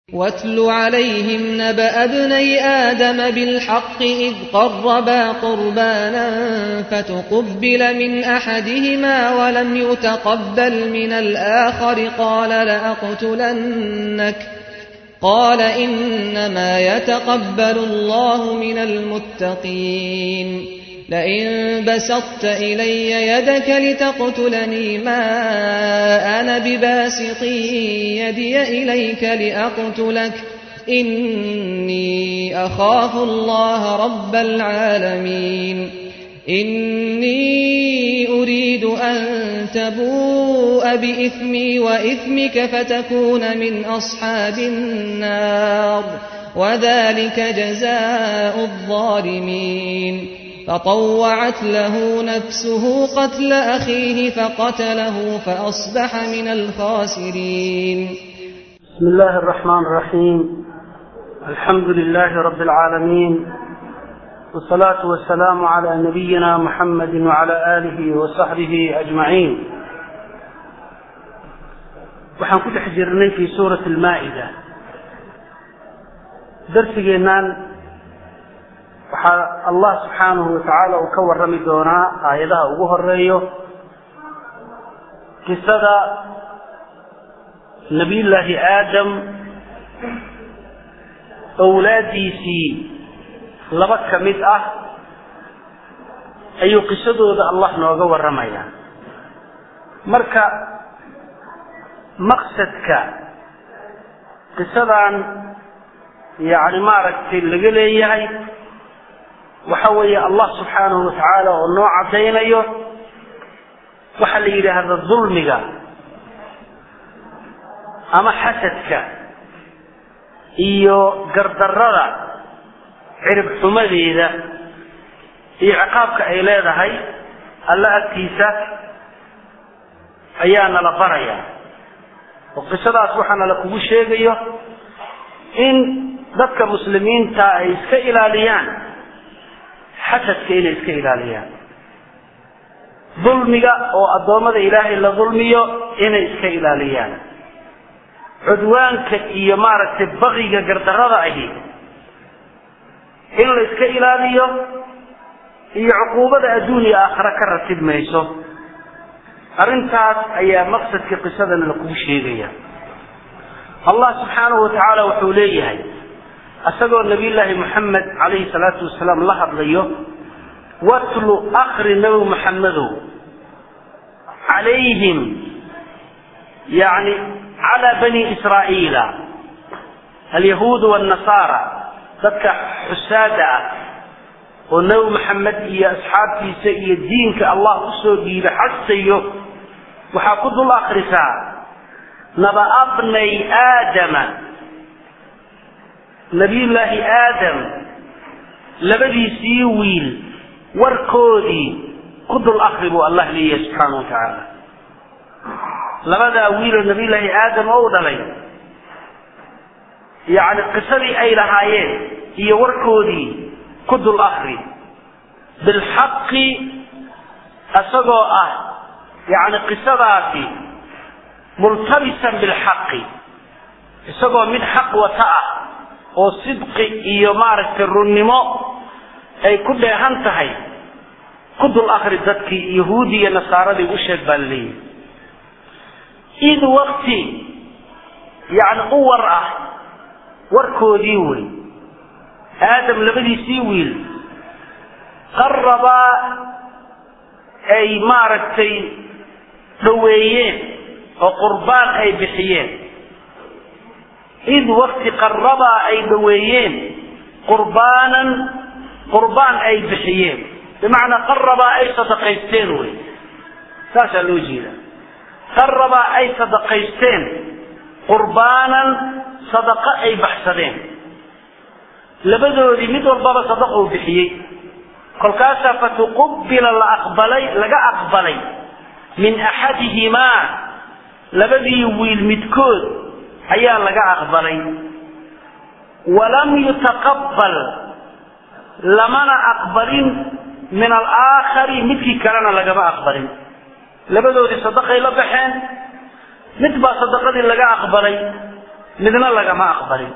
واتل عليهم نبأ ابني آدم بالحق إذ قربا قربانا فتقبل من أحدهما ولم يتقبل من الآخر قال لأقتلنك قال إنما يتقبل الله من المتقين لئن بسطت إلي يدك لتقتلني ما أنا بباسط يدي إليك لأقتلك إني أخاف الله رب العالمين إني أريد أن تبوء بإثمي وإثمك فتكون من أصحاب النار وذلك جزاء الظالمين فطوعت له نفسه قتل أخيه فقتله فأصبح من الخاسرين بسم الله الرحمن الرحيم الحمد لله رب العالمين والصلاة والسلام على نبينا محمد وعلى آله وصحبه أجمعين waxaan ku dhex jirnay fi suurati almaa'ida darsigeennan waxaa allah subxaanahu watacaala uu ka warrami doonaa aayadaha ugu horeeyo qisada nabiyullaahi aadam owlaadiisii laba ka mid ah ayuu qisadooda allah nooga warramayaa marka maqsadka qisadan yacni maaragtay laga leeyahay waxa weeye allah subxaanahu watacaala oo noo caddaynayo waxaa la yidhaahda dulmiga ama xasadka iyo gardarrada cirib xumadeeda iyo ciqaabka ay leedahay alla agtiisa ayaa nala baraya oo qisadaas waxaa nala kugu sheegayo in dadka muslimiinta ay iska ilaaliyaan xasadka inay iska ilaaliyaan dulmiga oo addoommada ilaahay la dulmiyo inay iska ilaaliyaan cudwaanka iyo maaragtay baqiga gardarrada ahi in la iska ilaaliyo iyo cuquubada adduun iyo aakhare ka ratib mayso arrintaas ayaa maqsadka qisadana lakugu sheegaya allah subxaanahu watacaala wuxuu leeyahay isagoo nabiyullaahi moxamed calayhi salaatu wasalaam la hadlayo watlu akri nabi maxamedow calayhim yani calaa bani israa'iila alyahuudu waalnasaara dadka xusaada ah oo nebi maxamed iyo asxaabtiisa iyo diinka allah usoo dhiiba xasayo waxaa ku dul akrisaa naba'abnay aadama nabiyullaahi aadam labadiisii wiil warkoodii ku dul akri buu allah leeyahay subxaana wa tacaala labadaa wiiloo nabiyullaahi aadam oo u dhalay yacni qisadii ay lahaayeen iyo warkoodii ku dul akri bilxaqi isagoo ah yacni qisadaasi multabisan bilxaqi isagoo mid xaq wata ah oo sidqi iyo maaragtay runnimo ay ku dheehan tahay ku dul akri dadkii yahuudi iyo nasaaradii u sheeg baa laleeyahy id wakti yacni u war ah warkoodii wey aadam labadiisii wiil qarabaa ay maaragtay dhoweeyeen oo qurbaan ay bixiyeen id wakti qarabaa ay dhoweeyeen qurbaanan qurbaan ay bixiyeen bimacnaa qarabaa ay sadaqaysteen wey saasaa loo jeeda qarabaa ay sadaqaysteen qurbaanan sadaqo ay baxsadeen labadoodii mid walbaba sadaqou bixiyey kolkaasaa fatuqubila la aqbalay laga aqbalay min axadihimaa labadii wiil midkood ayaa laga aqbalay walam yutaqabbal lamana aqbalin min alaakhari midkii kalena lagama aqbalin labadoodii sadaqay la baxeen mid baa sadaqadii laga aqbalay midna lagama aqbalin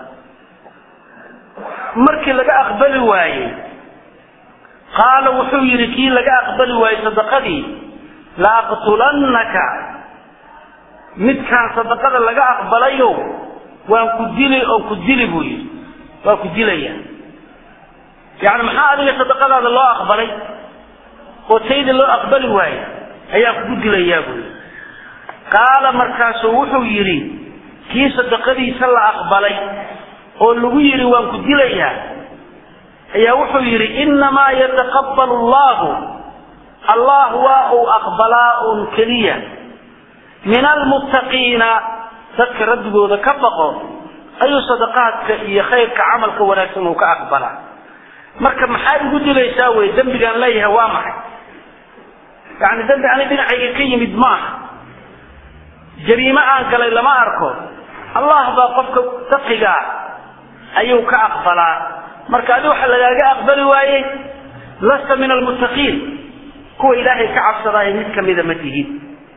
markii laga aqbali waayey qaala wuxuu yidhi kii laga aqbali waayey sadaqadii la aqtulannaka midkaan sadaqada laga aqbalayo waan ku dili oo ku dili buu yidhi waa ku dilaya yani maxaa adiga sadaqadaada loo aqbalay oo tayda loo aqbali waaye ayaa kugu dilayaa buu yidhi qaala markaasuu wuxuu yidhi kii sadaqadiisa la aqbalay oo lagu yidhi waan ku dilayaa ayaa wuxuu yidhi innamaa yataqabbalu allahu allah waa uu aqbalaa un keliya min almuttaqiina dadka rabbigooda ka baqo ayuu sadaqaadka iyo khayrka camalka wanaagsan uu ka aqbalaa marka maxaa igu dilaysaa wey dembigaan leeyahay waa maxay yani dembi ani dhinacayga ka yimid maaha jariime aan galay lama arko allah baa qofka taqigaa ayuu ka aqbalaa marka adi waxa lagaaga aqbali waayey lasta min almuttaqiin kuwa ilaahay ka cabsadaayo mid kamida ma tihid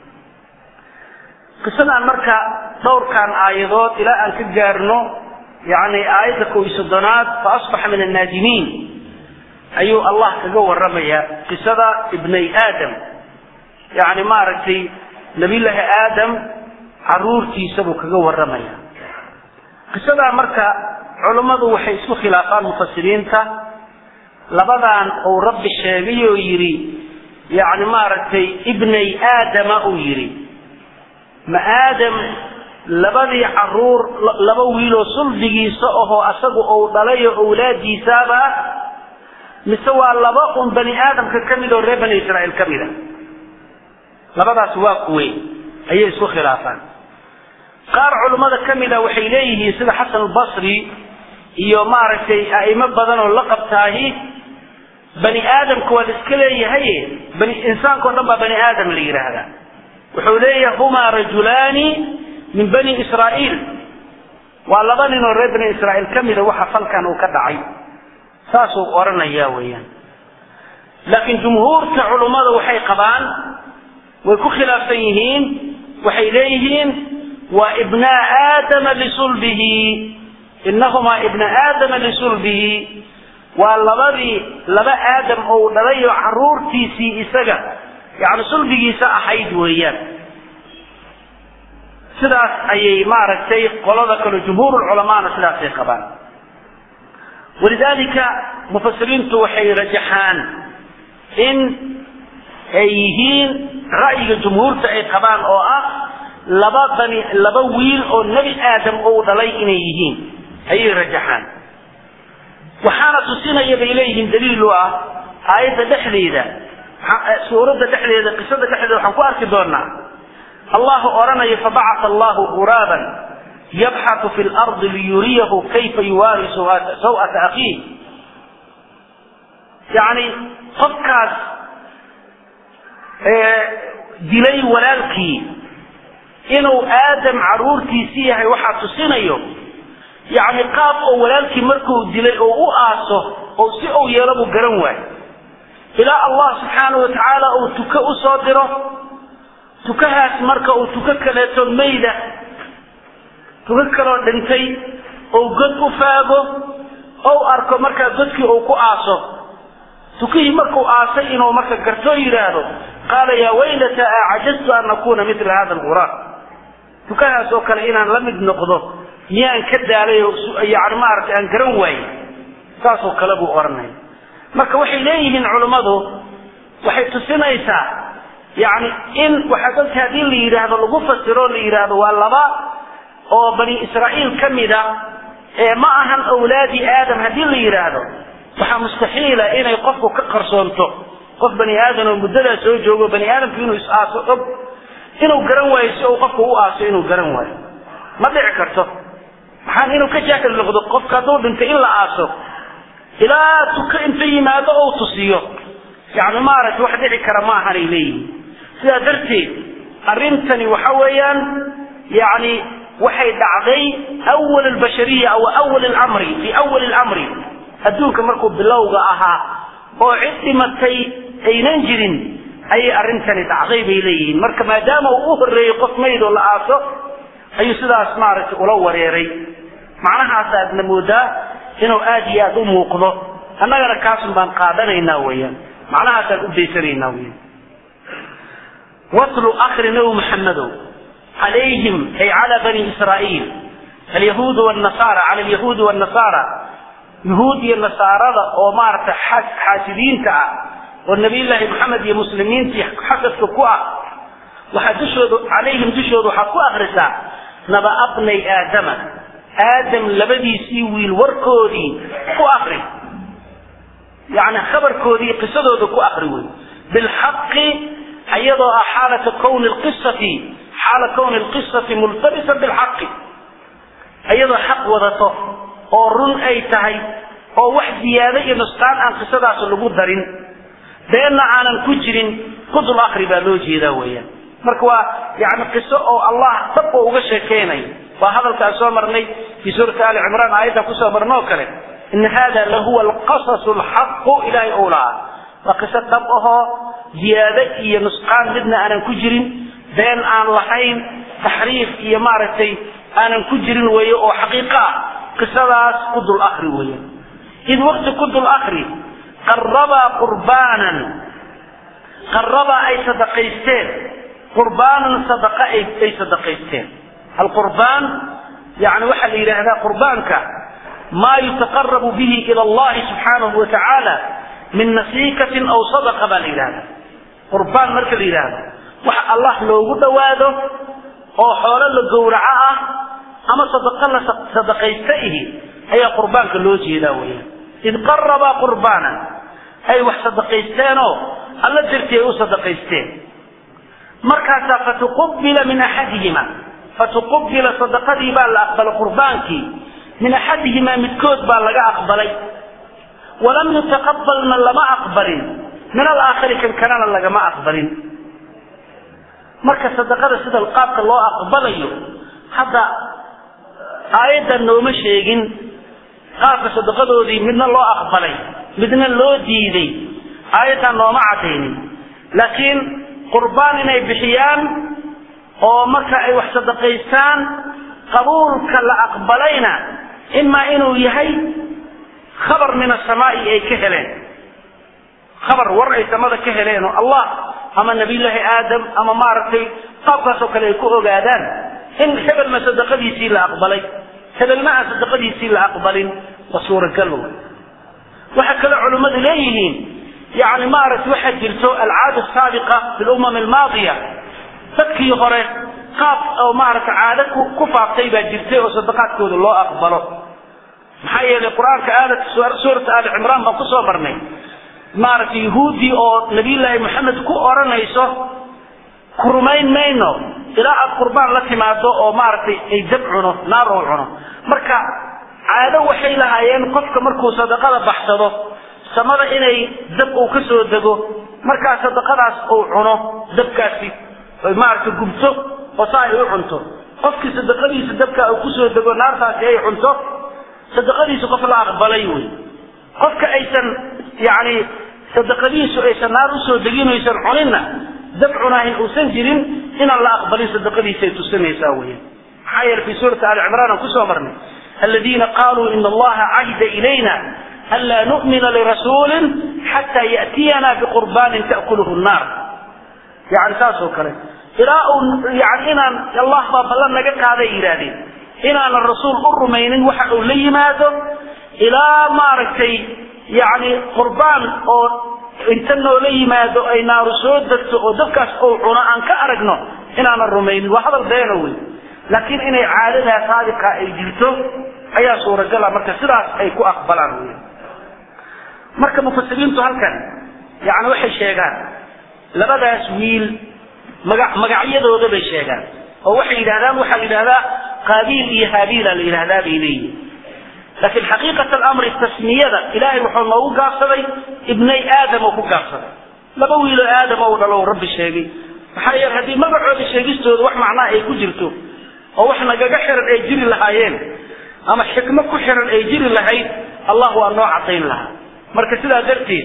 qisadaan marka dhowrkan aayadood ilaa aan ka gaarno yani aayadda kow iyo soddonaad fa asbaxa min annaadimiin ayuu allah kaga warramaya qisada ibnay aadam yani maaragtay nabiyullaahi aadam caruurtiisa buu kaga warramaya qisadaa marka culummadu waxay isku khilaafaan mufasiriinta labadan uu rabbi sheegay oo yidhi yani maaragtay ibnay aadama uu yidhi ma aadam labadii caruur laba wiiloo sulbigiisa ahoo asagu uu dhalayo owlaadiisaaba ah mise waa laba un bani aadamka ka mid oo reer bani israa'iil ka mid a labadaas waa kuwe ayay isku khilaafaan qaar culummada ka mid a waxay leeyihiin sida xasan albasri iyo maaragtay a'imo badan oo la qabtaahi bani aadamka waa la iska leeyahaye bani insaanka o dhan baa bani aadam la yidhaahdaa wuxuu leeyahay humaa rajulaani min bani israa'iil waa laba nin oo reer bani israa'iil ka mida waxa falkan uu ka dhacay saasuu odhanayaa weeyaan laakiin jumhuurta culummada waxay qabaan way ku khilaafsan yihiin waxay leeyihiin waa ibnaa aadama lisulbihi inahumaa ibna aadama lisulbihi waa labadii laba aadam ou dhalayo caruurtiisii isaga yani sulbigiisa ahayd weeyaan sidaas ayay maaragtay qolada kale jumhuur culamaana sidaasay qabaan walidalika mufasiriintu waxay rajaxaan in ay yihiin ra'yiga jumhuurta ay qabaan oo ah laba bani laba wiil oo nebi aadam ou dhalay inay yihiin ayay rajaxaan waxaana tusinaya bay leeyihiin daliil u ah aayadda dhexdeeda suuradda dhexdeeda qisada dhexdeeda waxaan ku arki doonaa allahu odhanaya fabacata allahu guraaban yabxatu fi lardi liyuriyahu kayfa yuwaari saw'ata akhiih yani qofkaas dilay walaalkii inuu aadam caruurtiisi yahay waxaa tusinayo yani qaab oo walaalkii markuu dilay oo u aaso oo si uu yeelo buu garan waayo ilaa allah subxaanahu watacaala uu tuko u soo diro tukahaas marka uu tuko kaleeto mayda tuko kaloo dhintay ou god u faago ou arko markaa godkii uu ku aaso tukihii markuu aasay inuu marka gartoo yidhaahdo qaala yaa waylata acajaztu an akuna mila hada alguraab tukahaas oo kale inaan la mid noqdo miyaan ka daalay oo yani maaragtay aan garan waaye saasoo kale buu odhanaya marka waxay leeyihiin culummadu waxay tusinaysaa yani in waxaa dadka haddii la yidhaahdo lagu fasiro la yidhaahdo waa laba oo bani israa'iil ka mida ee ma ahan awlaadi aadam haddii la yidhaahdo waxaa mustaxiila inay qofku ka qarsoonto qof bani aadam oo muddadaa soo joogo bani aadamku inuu is-aaso og inuu garan waayo si uu qofku u aaso inuu garan waayo ma dhici karto maxaan inuu ka jaahil noqdo qofka hadduu dhintay in la aaso ilaa tuko inta yimaado ou tusiyo yani maaragtay wax dhici kara ma ahanay leeyihin sidaa darteed arrintani waxa weeyaan yani waxay dhacday awal albashariya aw awal almri fi awali almri adduunka markuu bilowga ahaa oo cid dhimatay aynan jirin ayay arrintani dhacday bay leeyihiin marka maadaama uu u horreeyey qof mayd oo la aaso ayuu sidaas maaragtay ula wareeray macnahaas aadna moodaa inuu aad iyo aad u muuqdo annagana kaasun baan qaadanaynaa weeyaan macnahaasaan u daysanaynaa weeyaan watlu akri nabi maxamedow calayhim ay cala bani israa'iil alyahuud wannasara cala alyahuudi wannasara yuhuud iyo nasaarada oo maaragtay xaasidiinta ah oo nabiyullaahi maxamed iyo muslimiintii xasadka ku ah waxaa dushooda calayhim dushooda waxaad ku akrisaa naba abnay aadama aadam labadiisii wiil warkoodii ku akri yani khabarkoodii qisadooda ku akri wey bilxaqi iyadoo ah xaalata kowni lqisati xaala kowni lqisati multabisan bilxaqi iyadoo xaq wadato oo run ay tahay oo wax ziyaado iyo nusqaan aan qisadaas lagu darin beenna aanan ku jirin kudul akri baa loo jeedaa weeyaan marka waa yani qiso oo allah dab oo uga sheekeynayo waa hadalkaan soo marnay fii suurati ali cimraan aayadda kusoo marno oo kale in hada lahuwa alqasas lxaqu ilahay ou lahaa waa qiso dhab ahoo ziyaado iyo nusqaan midna aanan ku jirin been aan lahayn taxriif iyo maaragtay aanan ku jirin weeye oo xaqiiqo ah qisadaas ku dul akri weeyaan id waqti ku dul akri qarabaa qurbaanan qarabaa ay sadaqaysteen qurbaanan sadaqa ay ay sadaqaysteen alqurbaan yani waxaa la yidhaahdaa qurbaanka maa yutaqarabu bihi ila allahi subxaanahu wa tacaala min nasiikatin aw sadaqa baa la yidhahdaa qurbaan marka la yidhaahdo waxa allah loogu dhowaado oo xoolo la gowraco ah ama sadaqa la sadaqaysta ihi ayaa qurbaanka loo jeedaa weeyaan id qarabaa qurbaanan ay wax sadaqaysteenoo alla dartii ay u sadaqaysteen markaasaa fatuqubila min axadihima fatuqubila sadaqadii baa la aqbalay qurbaankii min axadihimaa midkood baa laga aqbalay walam yutaqabalna lama aqbalin min alaakhari kan kalena lagama aqbalin marka sadaqada sida qaabka loo aqbalayo hadda aayaddan nooma sheegin qaabka sadaqadoodii midna loo aqbalay midna loo diiday aayaddan nooma cadaynin laakiin qurbaan inay bixiyaan oo marka ay wax sadaqaystaan qabuulka la aqbalayna imaa inuu yahay khabar min asamaa'i ay ka heleen khabar war ay samada ka heleen oo allah ama nabiyullaahi aadam ama maaragtay qaabkaasoo kale ay ku ogaadaan in hebelna sadaqadiisii la aqbalay hebelna aan sadaqadiisii la aqbalin waa suuragal waxaa kaloo culimmadu leeyihiin yani maaragtay waxaa jirto alcaada saabiqa fi lumam almaadiya dadkii hore qaab oo maaragtay caado ku faaftay baa jirtay oo sadaqaadkooda loo aqbalo maxaa yeelay qur-aanka aada suurata ali cimraan baan kusoo marnay maaragtay yahuuddii oo nabiyullaahi maxamed ku odhanayso ku rumayn mayno ilaa aad qurbaan la timaado oo maaragtay ay dab cuno naar ou cuno marka caado waxay lahaayeen qofka markuu sadaqada baxsado samada inay dab uu ka soo dego markaa sadaqadaas uu cuno dabkaasi ay maaragtay gubto oo saa ay u cunto qofkii sadaqadiisa dabka uu kusoo dego naartaasi ay cunto sadaqadiisu qof la aqbalay wey qofka aysan yani sadaqadiisu aysan naar usoo degin aysan cuninna dab cunahin uusan jirin inaan la aqbalin sadaqadiisa ay tusinaysaa wey maxaa yeele fi suurati ali cimraan aan kusoo marnay aladiina qaluu ina allaha cahida ilayna anlaa nu'mina lirasuulin xataa ya'tiyana biqurbaanin ta'kuluhu nnaar yani saas oo kale ilaa uu yani inaan allah baa ballan naga qaaday yidhaahdeen inaanan rasuul u rumaynin waxa uu la yimaado ilaa maaragtay yani qurbaan oo inta noola yimaado ay naaru soo degto oo dadkaas ou cuno aan ka aragno inaanan rumaynin waa hadal beeno wey laakiin inay caadadaa saadiqa ay jirto ayaa suuragala marka sidaas ay ku aqbalaan wey marka mufasiriintu halkan yani waxay sheegaan labadaas wiil maga magacyadooda bay sheegaan oo waxay yidhahdaan waxaa la yidhahdaa qaabiil iyo haabiila la yidhahdaa bay leeyihin laakiin xaqiiqat alamri tasmiyada ilaahay wuxuu noogu gaabsaday ibnay aadam oo ku gaabsaday laba wiiloo aadam ou dhalo rabbi sheegay maxaa yeele haddii magacooda sheegistooda wax macnaa ay ku jirto oo wax nagaga xiran ay jiri lahaayeen ama xikmo ku xiran ay jiri lahayd allah waa noo cadayn lahaa marka sidaa darteed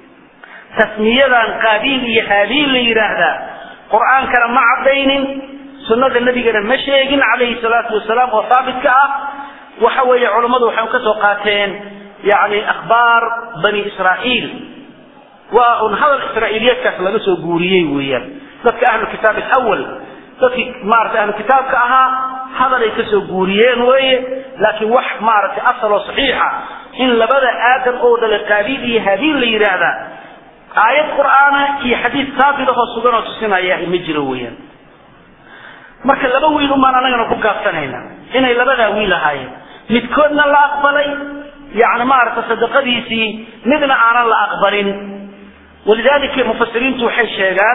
tasmiyadan qaabiil iyo haabiil la yidhaahdaa qur-aankana ma caddaynin sunnada nebigana ma sheegin calayhi salaatu wasalaam oo haabitka ah waxa weeye culammadu waxay ka soo qaateen yani akhbaar bani israa'iil waa un hadal israa'iiliyeedkaas laga soo guuriyey weeyaan dadka ahlu kitaab alawal dadkii maaragtay ahlu kitaabka ahaa hadalay ka soo guuriyeen weeye laakiin wax maaragtay asal oo saxiixa in labada aadam oo dhalay qaabiil iyo habiil la yidhaahdaa aayad qur'aana iyo xadiid saabitahoo sugan oo tusinaya ma jiro weeyaan marka laba wiil umaan anagana ku gaabsanayna inay labadaa wiil ahaayeen midkoodna la aqbalay yani maaragta sadaqadiisii midna aanan la aqbalin walidaalika mufasiriintu waxay sheegaan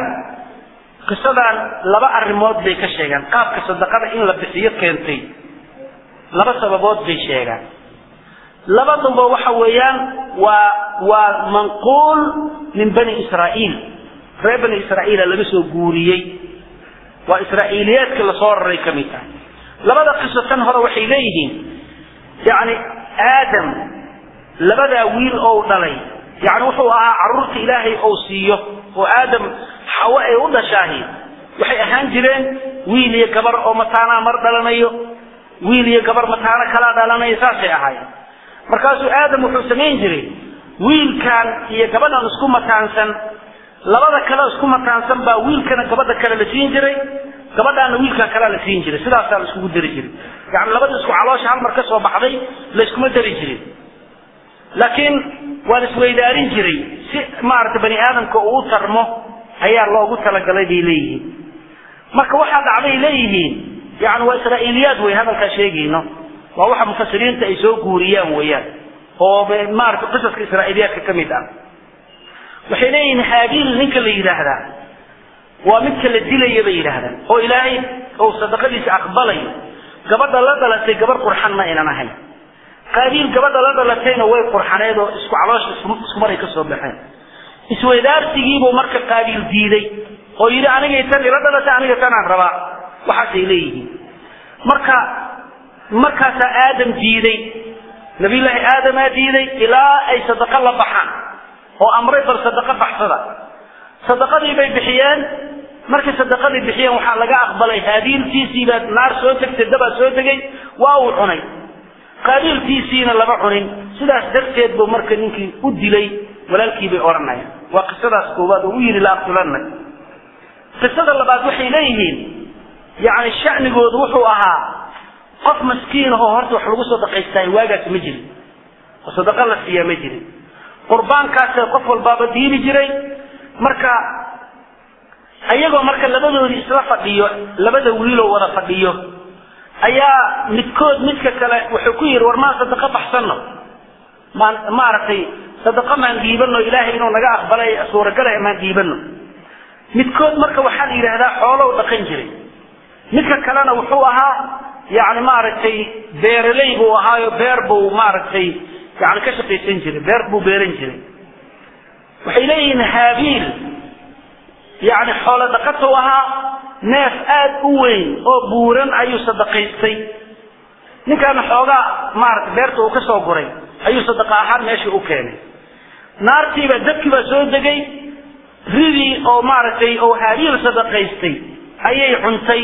qisadan laba arrimood bay ka sheegaan qaabka sadaqada in la bixiyo keentay laba sababood bay sheegaan labaduba waxa weeyaan waa waa manquul min bani israa'iil reer bani israa'iila laga soo guuriyey waa israa'iiliyaadka lasoo raray ka mid ah labada qiso tan hore waxay leeyihiin yani aadam labadaa wiil ou dhalay yani wuxuu ahaa caruurta ilaahay ou siiyo oo aadam xawo ay u dhashaahi waxay ahaan jireen wiil iyo gabar oo mataanaa mar dhalanayo wiil iyo gabar mataano kalaa dhalanayo saasay ahaayeen markaasuu aadam wuxuu samayn jiray wiilkan iyo gabadhan isku mataansan labada kale isku mataansan baa wiilkana gabadha kale la siin jiray gabadhaana wiilkan kalea la siin jiray sidaasaa la iskugu dari jiray yani labada isku caloosha hal mar ka soo baxday layskuma dari jirin laakiin waa la isweydaarin jiray si maaragtay bani aadamka uu u tarmo ayaa loogu talagalay bay leeyihiin marka waxaa dhacday leeyihiin yani waa israa'iiliyaad wey hadalkaa sheegayno waa waxa mufasiriinta ay soo guuriyaan weeyaan oo maaragtay qisaska israa'iiliyaadka ka mid ah waxay leeyihiin haabiil ninka la yidhaahdaa waa midka la dilaya bay yidhaahdaan oo ilaahay ou sadaqadiisa aqbalayo gabadha la dhalatay gabar qurxan ma aynan ahayn qaabiil gabadha la dhalatayna way qurxaneed oo isku caloosha iskumaray ka soo baxeen isweydaarsigiibuu marka qaabiil diiday oo yidhi anigay tan ila dhalatay aniga tanaan rabaa waxaasay leeyihiin marka markaasaa aadam diiday nabiyullaahi aadamaa diiday ilaa ay sadaqo la baxaan oo amray bal sadaqo baxsada sadaqadii bay bixiyeen markay sadaqadii bixiyeen waxaa laga aqbalay haabiiltiisiibaa naar soo tegtay dabaa soo tegay waa uu cunay qaabiiltiisiina lama cunin sidaas darteed buu marka ninkii u dilay walaalkii bay odhanayaan waa qisadaas koowaad oo u yidhi la aqtulanna qisada labaad waxay leeyihiin yani shanigoodu wuxuu ahaa qof maskiin ahoo horta wax lagu sadaqaystaay waagaas ma jirin oo sadaqa la siiyaa ma jirin qurbaankaasa qof walbaaba diibi jiray marka ayagoo marka labadoodii isla fadhiyo labada wiiloo wada fadhiyo ayaa midkood midka kale wuxuu ku yidhi war maan sadaqo baxsanno maan maaragtay sadaqo maan dhiibano ilaahay inuu naga aqbalay suuragalay maan dhiibano midkood marka waxaa la yidhaahdaa xoolow dhaqan jiray midka kalena wuxuu ahaa yani maaragtay beeraley buu ahaayo beer buu maaragtay yani ka shaqaysan jiray beer buu beeran jiray waxay leeyihiin haabiil yani xoolo dhaqatow ahaa neef aad u weyn oo buuran ayuu sadaqaystay ninkaana xoogaa maarata beerta uu ka soo guray ayuu sadaqa ahaan meeshii u keenay naartiiba dabkii baa soo degay ridii oo maaragtay oo haabiil sadaqaystay ayay cuntay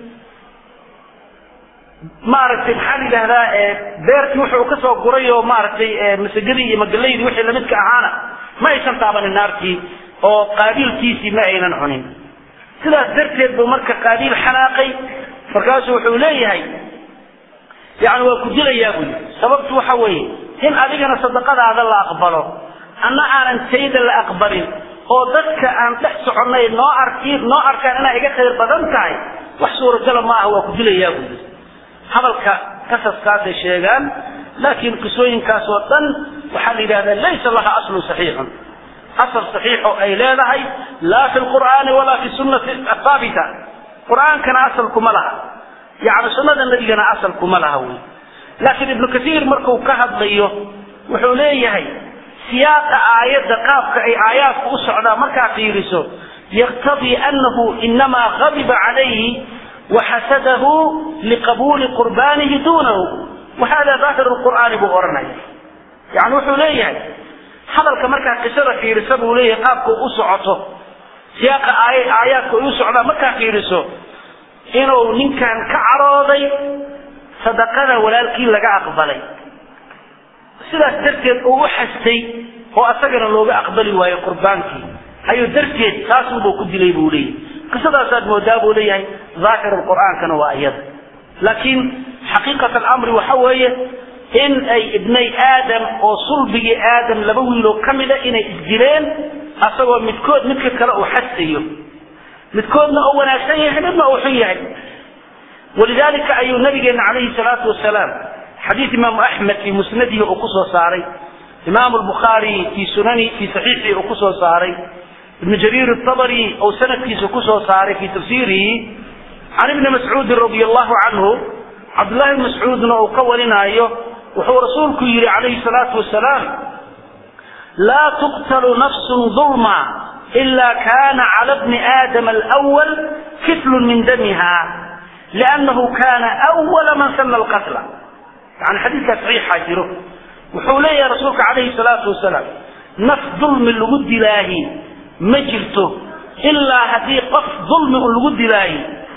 maaragtay maxaa la yidhahdaa beertii wuxuu ka soo guray oo maaragtay masagadii iyo magalaydii wixii lamidka ahaana ma aysan taabanin naartii oo qaabiilkiisii ma aynan cunin sidaas darteed buu marka qaabiil xanaaqay markaasuu wuxuu leeyahay yani waa ku dilayaa buu yii sababtu waxa weeye in adigana sadaqadaada la aqbalo anna aanan tayda la aqbalin oo dadka aan dhex soconnay noo arki noo arkaan inay iga khayr badan tahay wax suuragala ma aha waa ku dilayaa buu yii hadalka qasaskaasay sheegaan laakiin qisooyinkaas oo dhan waxaa la yidhahdaa laysa laha aslun saxiixun asal saxiixo ay leedahay laa fi lqur'aani walaa fi sunnati athaabita qur'aankana asalkuma laha yani sunnada nabigana asalkuma laha wey laakiin ibnu kasiir marku ka hadlayo wuxuu leeyahay siyaaqa aayadda qaabka ay aayaadku u socdaan markaa fiiriso yaqtadii anahu inamaa gadiba calayhi waxasadahu liqabuuli qurbaanihi duunahu wahada daahir lqur'aani buu odhanaya yani wuxuu leeyahay hadalka markaa qisada fiirisa buu leeyahay qaabka u socoto siyaaqa aay aayaadku ay u socdaan markaa fiiriso inuu ninkan ka carooday sadaqada walaalkii laga aqbalay sidaas darteed uu u xastay oo asagana looga aqbali waayo qurbaankii ayuu darteed taasunbuu ku dilay buu leeyahy qisadaasaad moodaa buu leeyahay daahir qur'aankana waa iyada laakiin xaqiiqat alamri waxa weeye in ay ibnay aadam oo sulbigii aadam laba wiiloo ka mida inay isdileen asagoo midkood midka kale uu xastayo midkoodna uu wanaagsan yahay midna uu xun yahay walidalika ayuu nabigeena calayhi salaatu wasalaam xadiid imaamu axmed fii musnadihi uu kusoo saaray imaamu lbukhaari fii sunani fii saxiixii uu kusoo saaray ibnu jariir atabari uu sanadkiisa kusoo saaray fii tafsiirihi can ibni mascuudin radia allahu canhu cabdullahi bn mascuudna uu ka warinaayo wuxuu rasuulku yihi calayhi salaatu wasalaam laa tuqtalu nafsun dulma ila kana cala bni aadama alwal kiflun min damiha liannahu kana awala man sana alqatla yani xadiidkaa saxiixa jiro wuxuu leeyahay rasuulka calayhi salaatu wasalaam naf dulmi lagu dilaahi ma jirto ilaa haddii qof dulmi un lagu dilaahi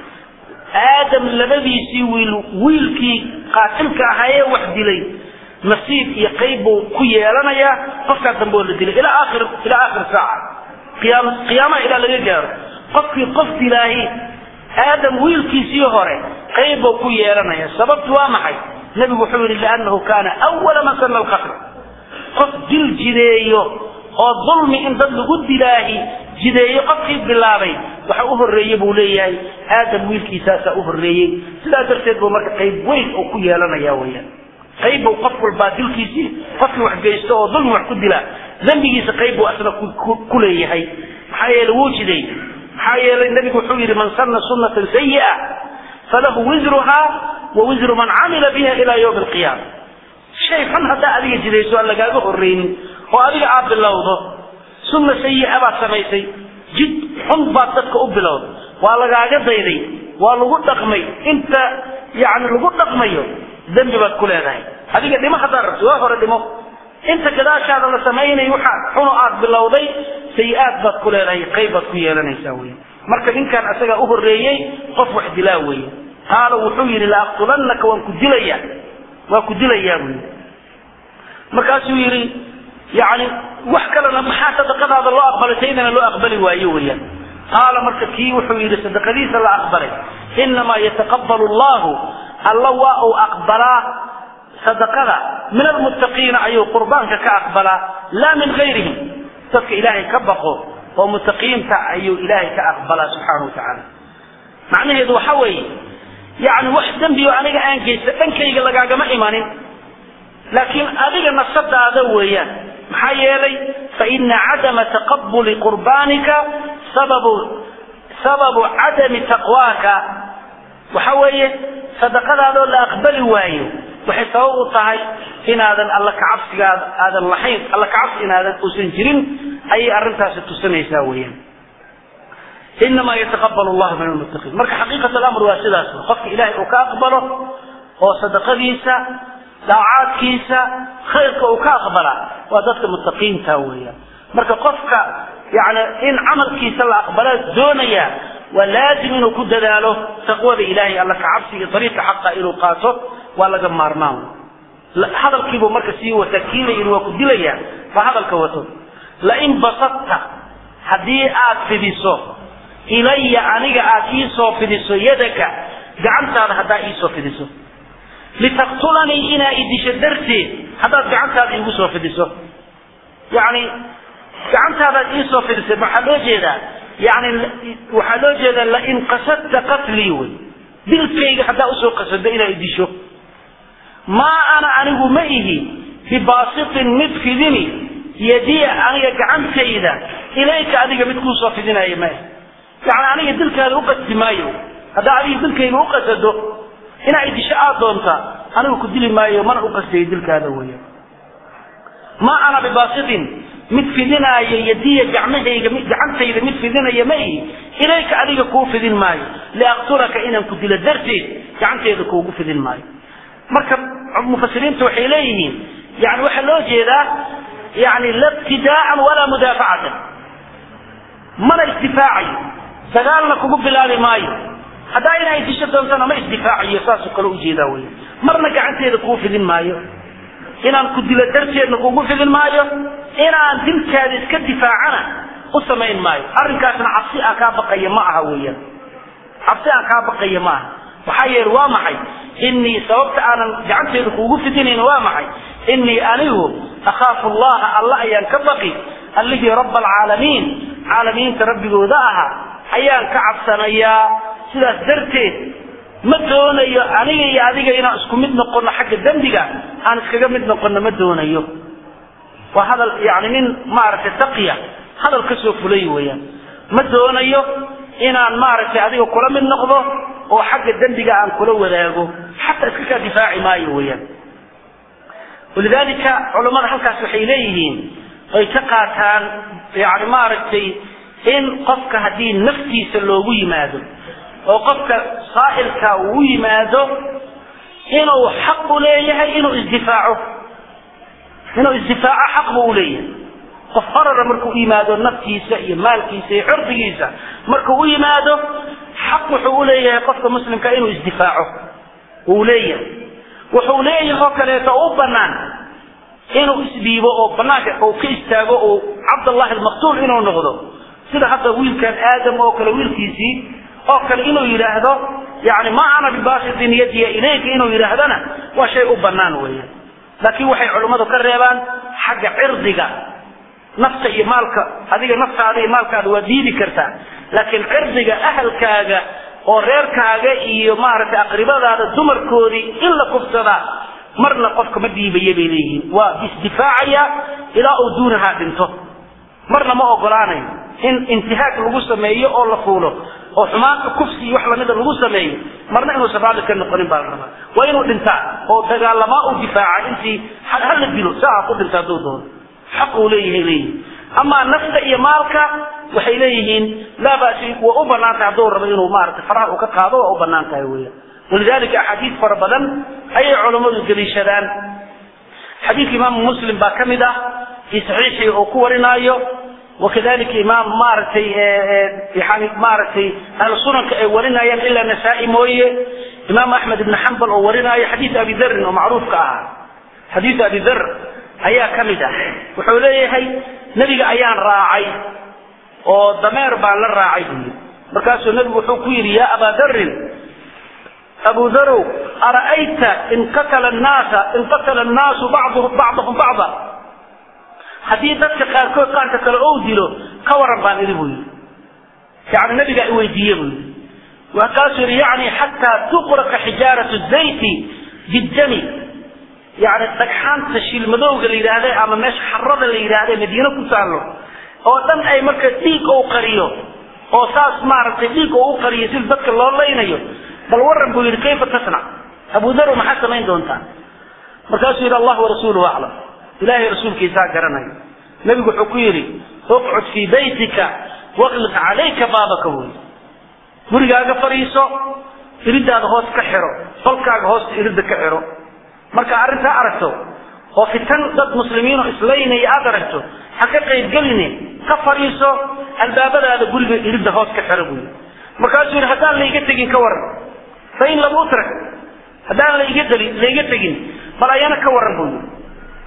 aadam labadiisii wiil wiilkii qaatilka ahaayee wax dilay nasiib iyo qayb buu ku yeelanayaa qofkaa dambe oo la dilay ilaa aakhir ilaa aakhir saaca qiyaam qiyaamaha ilaa laga gaaro qofkii qof dilaahi aadam wiilkiisii hore qayb buu ku yeelanaya sababtu waa maxay nebigu wuxuu yidhi liannahu kaana awala man sana alqatl qof dil jideeyo oo dulmi in dad lagu dilaahi jideeyo qofkii bilaabay waxa u horreeye buu leeyahay aadam wiilkiisaasaa u horreeyey sidaa darteed buu marka qayb weyn oo ku yeelanaya weyaan qayb buu qof walbaa dilkiisii qofkii wax geysto oo dulmi wax ku dila dembigiisa qayb buu asna ku leeyahay maxaa yeele wuu jiday maxaa yeelay nebigu wuxuu yidhi man sanna sunnatan sayi'a falahu wisruhaa wa wisru man camila biha ila yawmi alqiyaama shay xun haddaa adiga jidayso aan lagaaga horreynin oo adiga aad bilowdo sunna sayi'a baad samaysay jid xun baad dadka u bilowday waa lagaaga dayday waa lagu dhaqmay inta yani lagu dhaqmayo dembi baad ku leedahay adiga dhimo haddaad rabto waa hore dhimo inta gadaashaada la samaynayo waxaa xuno aad bilowday sayi-aad baad ku leedahay qayb baad ku yeelanaysaa wey marka ninkan asagaa u horreeyey qof wax dilaa weeye qaala wuxuu yidhi laaqtulannaka waan ku dilaya waa ku dilayaa buu yidhi markaasuu yidhi yani wax kalena maxaa sadaqadaada loo aqbalay taydana loo aqbali waayo weeyaan qaala marka kii wuxuu yidhi sadaqadiisa la aqbalay inamaa yataqabbalu allahu alla waa uu aqbalaa sadaqada min almuttaqiina ayuu qurbaanka ka aqbalaa laa min gayrihim dadka ilaahay ka baqo oo muttaqiinta ayuu ilaahay ka aqbalaa subxaanahu watacaala macnaheedu waxa weeye yani wax dembi oo aniga aan geysta dhankayga lagaagama imanin laakiin adiga nafsadaada weeyaan maxaa yeelay faina cadama taqabuli qurbaanika sababu sababu cadami taqwaaka waxa weeye sadaqadaadoo la aqbali waayo waxay sabab u tahay inaadan alla kacabsigaada aadan lahayn alla kacabsi inaadan uusan jirin ayay arrintaasi tusinaysaa weeyaan inamaa yataqabal llahu min almuttaqiin marka xaqiiqat alamr waa sidaas qofka ilaahay uu ka aqbalo oo sadaqadiisa daacaadkiisa khayrka uu ka aqbalaa waa dadka muttaqiinta weeyaan marka qofka yani in camalkiisa la aqbala doonaya waa laazim inuu ku dadaalo taqwada ilahay alla kacabsiga ariiqa xaqa inuu qaato waa laga maarmaan hadalkiibuu marka sii wata kiila yidhi waa ku dilaya baa hadalka wato lain basadta haddii aad fidiso ilaya aniga aad iisoo fidiso yadaka gacantaada haddaa iisoo fidiso litaqtulanii inaa idisho darteed haddaad gacantaada iigu soo fidiso yani gacantaadaad iisoo fidisay maxaa loo jeedaa yani waxaa loo jeedaa lain qasadta qatlii wey dilkayga haddaa usoo qasado inaa idisho maa ana anigu ma ihi bibaasitin mid fidini yadiya aniga gacantayda ilayka adiga mid kuusoo fidinaya ma yani aniga dilkaada uqasdi maayo haddaa adiga dilkayga uqasado inaa idisho aad doonta anigu ku dili maayo mana uqasdayo dilkaada weya maa ana bibaasitin mid fidinaayo yadiya gacmahayga gacantayda mid fidinaya ma ihi ilayka adiga kuu fidin maayo liaqtulaka inaan ku dilo darteed gacantayda kuugu fidin maayo marka mufasiriinta waxay leeyihiin yani waxaa loo jeedaa yani la ibtidaaan walaa mudaafacatan mana isdifaacayo dagaalna kugu bilaabi maayo haddaa inay disho doontana ma isdifaacayo saasoo kale ujeedaa wey marna gacanteeda kuu fidin maayo inaan ku dilo darteedna kugu fidin maayo inaan dilkaada iska difaacana u samayn maayo arrinkaasna cabsi aan kaa baqaya ma aha weeyaan cabsi aan kaa baqaya ma aha maxaa yeele waa maxay inii sababta aanan gacanteeda kuugu fidinayn waa maxay inii anigu akhaafu allaha alla ayaan ka baqi allihii raba alcaalamiin caalamiinta rabbigooda ahaa ayaan ka cabsanayaa sidaas darteed ma doonayo aniga iyo adiga inaan isku mid noqono xagga dembiga aan iskaga mid noqono ma doonayo waa hadal yani nin maaragtay taqiya hadal ka soo fulay weeyaan ma doonayo inaan maaragtay adiga kula mid noqdo oo xagga dembiga aan kula wadaago xataa iska kaa difaaci maayo weeyaan walidalika culammada halkaas waxay leeyihiin ay ka qaataan yani maaragtay in qofka haddii naftiisa loogu yimaado oo qofka saa'ilka uu yimaado inuu xaq u leeyahay inuu isdifaaco inuu isdifaaco xaq buu uleeyahay qof qarara markuu u yimaado naftiisa iyo maalkiisa iyo cirdigiisa markuu u yimaado xaq wuxuu uleeyahay qofka muslimka inuu isdifaaco uu leeyahay wuxuu leeyahay oo kaleeto u banaan inuu isdhiibo oo banaanka uu ka istaago uu cabdallahi almaqtuul inuu noqdo sida hadda wiilkan aadam oo kale wiilkiisii oo kale inuu yidhaahdo yani ma ana bibasitin yadiya ilayka inuu yidhaahdana waa shay u banaan weeyaan laakiin waxay culummadu ka reebaan xagga cirdiga nafta iyo maalka adiga naftaada iyo maalkaada waa diidi kartaa laakiin cirdiga ahalkaaga oo reerkaaga iyo maaragtay aqribadaada dumarkoodii in la kufsadaa marna qofka ma dhiibaya bay leeyihiin waa isdifaacaya ilaa uu duunahaa dhinto marna ma ogolaanayo in intihaag lagu sameeyo oo la fuulo oo xumaanta kufsi iyo wax lamida lagu sameeyo marna inuusan raalli ka noqonin baa la rabaa waa inuu dhintaa oo dagaalamaa u difaaca intii hala dilo saa ku dhinta hadduu doono xaq uu leeyahay leeyihin amaa nafta iyo maalka waxay leeyihiin laa basi waa u banaan tahay hadduu rabo inuu maarata faraha uu ka qaado waa u banaan tahay weya walidalika axaadiis fara badan ayay culammadu deliishadaan xadiidka imaamu muslim baa ka mid ah fii saxiixii uu ku warinaayo wakadalika imaam maaragtay yani maaragtay ahlu sunanka ay warinayaan ilaa nasaa-i mooye imaam axmed ibn xambal oo warinaayo xadiid abi darin oo macruufka ahaa xadiid abi dar ayaa ka mid ah wuxuu leeyahay nebiga ayaan raacay oo dameer baan la raacay buu yidhi markaasuu nebigu wuxuu ku yidhi yaa abaa darin abu darow ara'ayta in qatala nnaasa in qatala annaasu bacduhum bacdahum bacda haddii dadka qaarkood qaarka kale ou dilo ka waran baan idhi buu yidhi yani nabigaa i weydiiye buu yidhi markaasuu yidhi yani xataa tuqraqa xijaaratu zayti biddami yani dhagxaanta shilmadowga la yidhaahda ama meesha xarada la yidhaahda madiine ku taallo oo dhan ay marka dhiig ou qariyo oo saas maaragtay dhiig ou u qariyo sida dadka loo laynayo bal waran buu yidhi kayfa tasnac abu darow maxaad samayn doontaa markaasuu yidhi allah warasuuluhu aclam ilahay rasuulkiisaa garanayo nebigu wuxuu ku yidhi uqcud fii baytika waqliq calayka baabaka buy gurigaaga fadhiiso iridaada hoos ka xiro qolkaaga hoosta irida ka xiro marka arrintaa aragto oo fitan dad muslimiinoo islaynaya aad aragto ha ka qaybgeline ka fadhiiso albaabadaada guriga iridda hoos ka xiro buy markaasuu yidhi haddaan layga tegin ka waran fain lam utrak haddaan laiga deli layga tegin bal ayana ka waran buu yidhi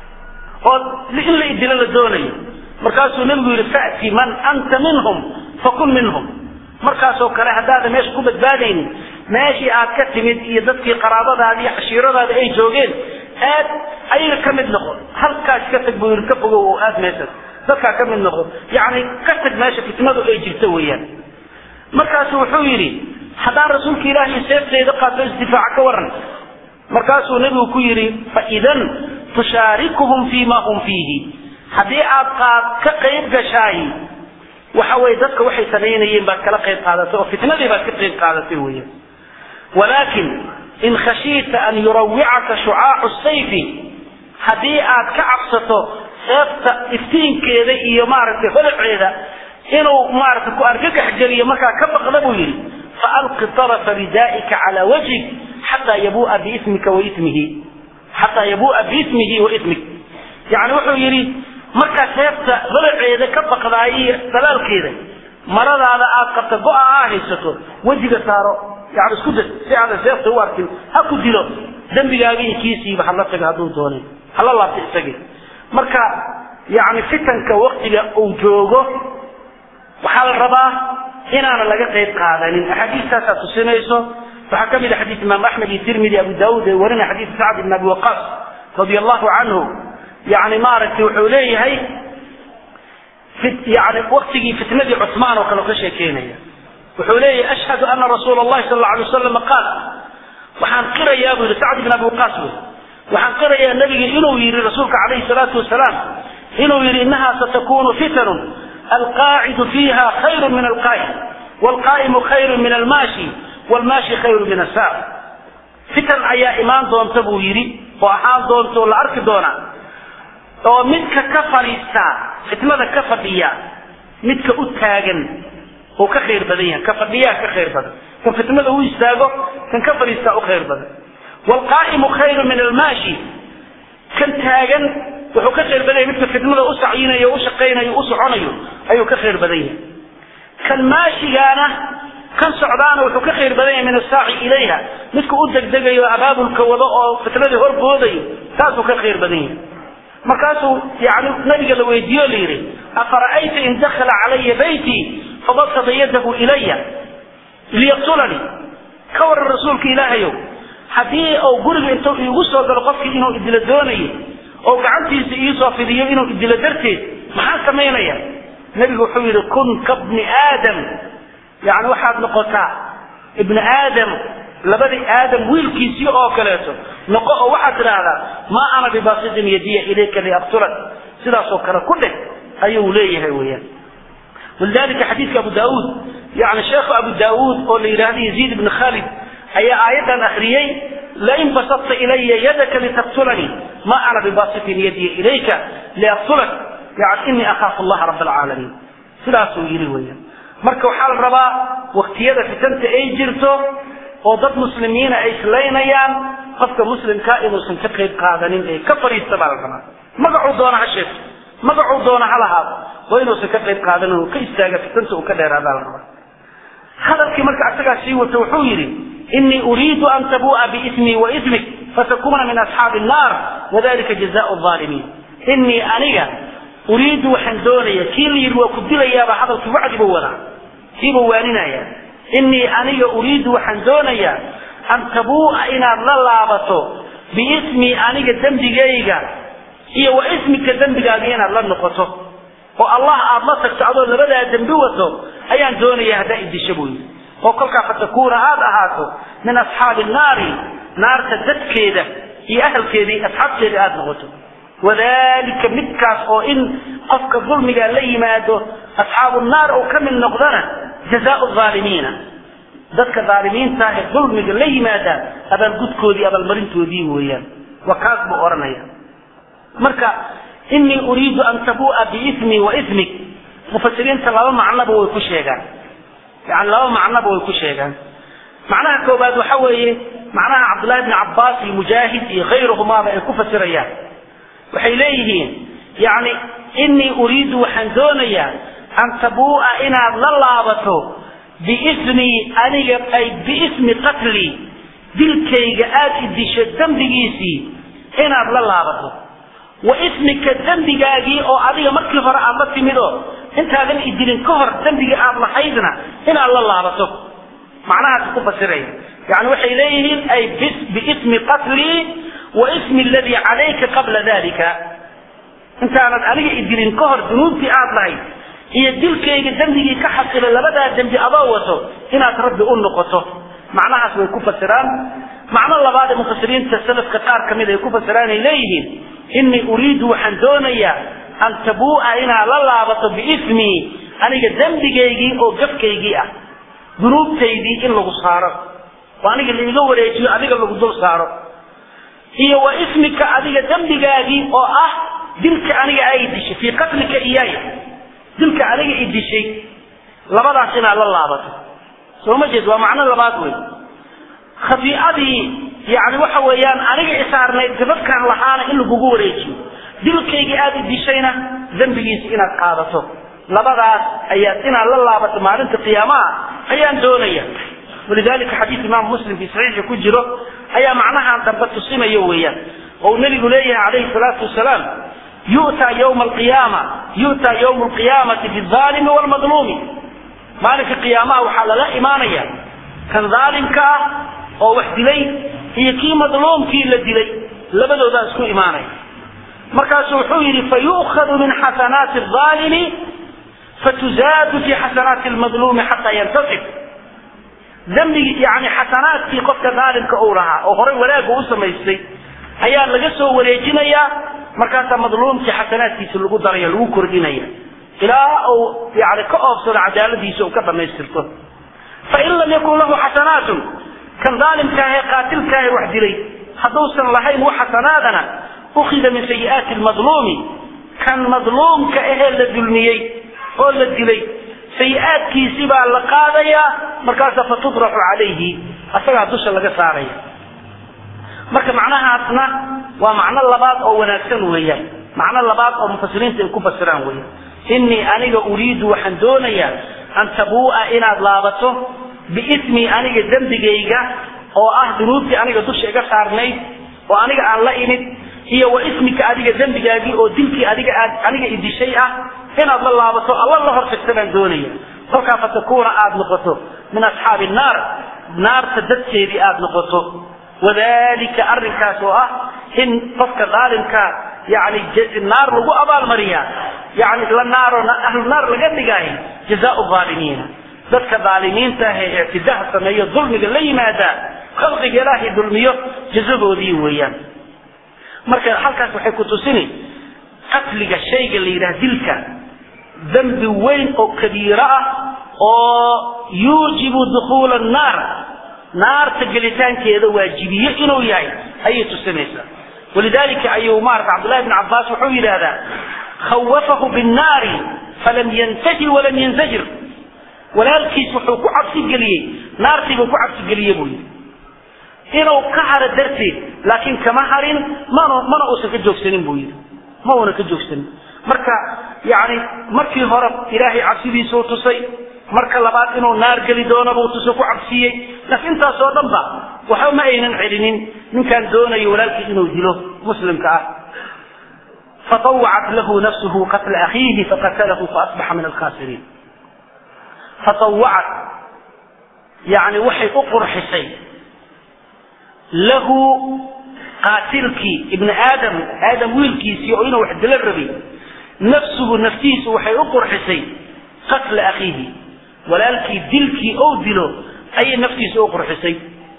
oo in la idilo la doonayo markaasuu nebigu yidhi fa'ti man anta minhum fakun minhum markaasoo kale haddaada meesha ku badbaadaynin meeshii aad ka timid iyo dadkii qaraabadaada iyo cashiiradaada ay joogeen aad ayaga ka mid noqo halkaas ka tag buu yidhi ka fogow oo aad meeshaas dadkaa ka mid noqo yacni ka tag meesha fitnadu ay jirto weeyaan markaasu wuxuu yidhi haddaan rasuulka ilaahi seefteyda qaato isdifaaca ka waran markaasuu nebigu ku yidhi faidan tushaarikuhum fii ma hum fiihi haddii aad qaad ka qayb gashaay waxa weye dadka waxay samaynayeen baad kala qayb qaadatay oo fitnadii baad ka qayb qaadatay weya walaakin in khashiita an yurawicaka shucaacu sayfi haddii aad ka cabsato seefta iftiinkeeda iyo maaragtay holaceeda inuu maaragtay ku argagax geliyo markaa ka baqda buu yidhi faalqi طarafa ridaa'ika calaa wajhik xataa yabuu'a biismika wa ismihi xataa yabuu'a biismihi wa ismik yani wuxuu yidhi markaa seefta holaceeda ka baqdaay iyo dalaalkeeda maradaada aad qabta go-a aa haysato wejiga saaro yani isku da si aadan seefta u arkin ha ku dilo dembigaagi iyo kiisiiba hala taga hadduu doonay hala laabta isagii marka yani fitanka waktiga uu joogo waxaa la rabaa inaana laga qayb qaadanin axaadiistaasaa tusinayso waxaa ka mid a xadiis imaam axmed iyo tirmidi abu daawud ee warina xadiis sacd ibn abi waqaas radia allahu canhu yani maaragtay wuxuu leeyahay yani waktigii fitnadii cusmaan oo kale ka sheekeynaya wuxuu leeyahay ashhadu ana rasuula allahi sal alla alay wasalam qaal waxaan qirayaa buu yihi sacd ibn abi waqaas wey waxaan qirayaa nabiga inuu yidhi rasuulka calayhi salaatu wasalaam inuu yidhi inaha satakunu fitanun alqaacidu fiiha khayru min alqaa'im waalqaa'imu khayru min almaashi waalmaashi khayru min asaar fitan ayaa imaan doonta buu yidhi oo ahaan doonta oo la arki doonaa oo midka ka fadhiistaa fitnada ka fadhiya midka u taagan oo ka khayr badan yahay ka fadhiyaa ka khayr badan kan fitnada u istaago kan ka fadhiistaa u khayr badan waalqaa'imu khayru min almaashi kan taagan wuxuu ka khayr badan yahay midka fitnada u sacyinayo u shaqaynayo u soconayo ayuu ka khayr badan yahay kan maashigaana kan socdaana wuxuu ka khayr badan yahay min asaaci ilayha midka u degdegayo abaabulka wado oo fitnadii horboodayo taasuu ka khayr badan yahay markaasuu yani nabiga la weydiiyo la yidhi afara'ayta in dakhala calaya baytii fabasada yadahu ilaya liyaqtulanii ka waran rasuulka ilaahayow haddii uu guriga intuu iigu soo galo qofkii inuu idilo doonayo oo gacantiisa iisoo fidiyo inuu idilo darteed maxaan samaynaya nebigu wuxuu yidhi kun kabni aadam yani waxaad noqotaa ibni aadam labadii aadam wiilkiisii oo kaleeto noqo oo waxaad tidhaahdaa maa ana bibasitin yadiya ilayka liaqtulak sidaasoo kale ku dheh ayuu leeyahay weyaan walidalika xadiidka abu daauud yani sheekhu abu daauud oo la yidhaahdo yaziid ibni khalid ayaa aayaddan akriyey lain basadta ilaya yadaka litaqtulanii ma ana bibasitin yadiya ilayka liaqtulak yani inii akhaafu allaha rab alcaalamiin sidaasuu yidhi weyaan marka waxaa la rabaa waktiyada fitanta ay jirto oo dad muslimiina ay islaynayaan qofka muslimkaa inuusan ka qayb qaadanin ee ka fadhiista baa la rabaa magacuu doona ha sheegto magacuu doona ha lahaado waa inuusan ka qayb qaadanin oo ka istaaga fitanta uu ka dheeraadaa la rabaa hadalkii marka asagaa sii wato wuxuu yidhi inii uriidu an tabuu'a biismii wa ismik fatakuna min asxaabi annaar wadalika jazaau aalimiin inii aniga uriidu waxaan doonaya kii la yidhi waa ku dilayaaba hadalkii wacdibu wadaa kiibuu waaninaya inii aniga uriidu waxaan doonayaa an tabuu'a inaad la laabato biismii aniga dembigayga iyo wa ismika dembigaaga inaad la noqoto oo allah aad la tagto adoo labadaa dembi wato ayaan doonaya haddaa idisho buu yidhi oo kolkaa fatakuuna aad ahaato min asxaabi naari naarta dadkeeda iyo ahalkeedii asxaabteeda aada noqoto wadalika midkaas oo in qofka dulmiga la yimaado asxaabu naar oo ka mid noqdana jazaau aalimiina dadka aalimiinta ee dulmiga la yimaada abaalgudkoodii abaalmarintoodii weeyaan waa kaas buu odhanaya marka inii uriidu an tabuu'a biismii wa ismik mufasiriinta laba macnoba way ku sheegaan yani laba macnoba way ku sheegaan macnaha koobaad waxa weeye macnaha cabdullahi bni cabbaas iyo mujaahid iyo khayruhumaaba ay ku fasirayaan waxay leeyihiin yani inii uriidu waxaan doonayaa an tabuu'a inaad la laabato biismii aniga ay biismi qatlii dilkayga aada idisho dembigiisii inaad la laabato wa ismika dembigaagii oo adiga markii hore aad la timid oo intaadan idilin ka hor dembigii aad lahaydna inaad la laabato macnahaas ku fasiraya yani waxay leeyihiin ay biismi qatlii wa ismi aladii calayka qabla dalika intaanad aniga idilin ka hor dunuubtii aad lahayd iyo dilkayga dembigii ka xasila labadaa dembi adoo wato inaad rabbi u noqoto macnahaas way ku fasiraan macno labaad ee mufasiriinta salafka qaar ka mid ay ku fasiraan ay leeyihiin inii uriidu waxaan doonayaa an tabuu'a inaad la laabato biismii aniga dembigaygii oo gafkaygii ah dunuubtaydii in lagu saaro oo aniga laiga wareejiyo adiga lagu dul saaro iyo wa ismika adiga dembigaagii oo ah dilka aniga ay dishay fii qatlika iyaaya dilka aniga i dishay labadaas inaad la laabato soo ma jeed waa macno labaad wey khafiicadii yani waxa weeyaan aniga isaarnayd gabadkaan lahaana in lagugu wareejiyo dilkaygii aada i dishayna dembigiisa inaad qaadato labadaas ayaad inaad la laabato maalinta qiyaamaha ayaan doonaya walidalika xadiid imaam muslim fi saxiixi ku jiro ayaa macnahan dambe tusinayo weeyaan oo nabigu leeyahay calayhi salaatu wasalaam yu'taa yawma alqiyaama yu'taa yawma alqiyaamati bizaalimi waalmadluumi maalinka qiyaamaha waxaa lala imaanaya kan dhaalimka ah oo wax dilay iyo kii madluumkii la dilay labadoodaa isku imaanaya markaasu wuxuu yidhi fayu'khadu min xasanaati alaalimi fatuzaadu fi xasanaati almadluumi xataa yantasib dembigi yani xasanaadkii qofka dhaalimka uu lahaa oo horay wanaagga u samaystay ayaa laga soo wareejinayaa markaasaa madluumkii xasanaadkiisa lagu daraya lagu kordhinaya ilaa uu yani ka oobsado cadaaladiisa uu ka dhamaystirto fain lam yakun lahu xasanaatun kan dhaalimkaahe qaatilkaahe wax dilay hadduusan lahayn wax xasanaadana ukhida min sayi'aati lmadluumi kan madluumka ahee la dulmiyey oo la dilay sayi-aadkiisii baa la qaadayaa markaasa fatudraxu calayhi asagaa dusha laga saaraya marka macnahaasna waa macno labaad oo wanaagsan weeyaan macno labaad oo mufasiriinta ay ku fasiraan weeyaan innii aniga uriidu waxaan doonayaa an tabuu'a inaad laabato biismii aniga dembigayga oo ah dunuubtii aniga dusha iga saarnayd oo aniga aan la imid iyo wa ismika adiga dembigaagii oo dilkii adiga aad aniga idishay ah inaad la laabato alla la hortagta baan doonaya kolkaa fatakuuna aada noqoto min asxaabi naar naarta dadkeedii aada noqoto wadalika arrinkaas oo ah in qofka daalimka yani naar lagu abaalmariyaa yani la naaro ahlu naar laga dhigaayo jazaau aalimiina dadka daalimiinta ah ee ictidaha sameeyo dulmiga la yimaada khalqiga ilaahay dulmiyo jazadoodii weeyaan marka halkaas waxay ku tusini qatliga shayga la yidhaha dilka dembi weyn oo kabiiro ah oo yuujibu dukhuula annaar naarta gelitaankeeda waajibiye inuu yahay ayay tusinaysaa walidalika ayuu maarata cabdullahi bn cabbaas wuxuu yidhaahdaa khawafahu binnaari falam yantahi walam yanzajir walaalkiis wuxuu ku cabsi geliyey naartiibuu ku cabsi geliye buu yidhi inuu ka haro darteed laakiin kama harin mana mana uusan ka joogsanin buu yidhi ma uuna ka joogsanin marka yani markii hore ilaahay cabsidiisuu tusay marka labaad inuu naar geli doono buu tuso ku cabsiiyey laakiin intaasoo dhan ba waxba ma aynan celinin ninkaan doonayo walaalkii inuu dilo muslimka ah فطوعت له نفسه قتل أخيه فقتله فأصبح من الخاسرين فطوعت يعني وحي أقر حسين له قاتلك ابن آدم آدم ويلكي سيؤين وحد للربي نفسه نفتيس وحي أقر حسين قتل أخيه ولالكي دلكي أو دلو أي نفتيس أقر حسين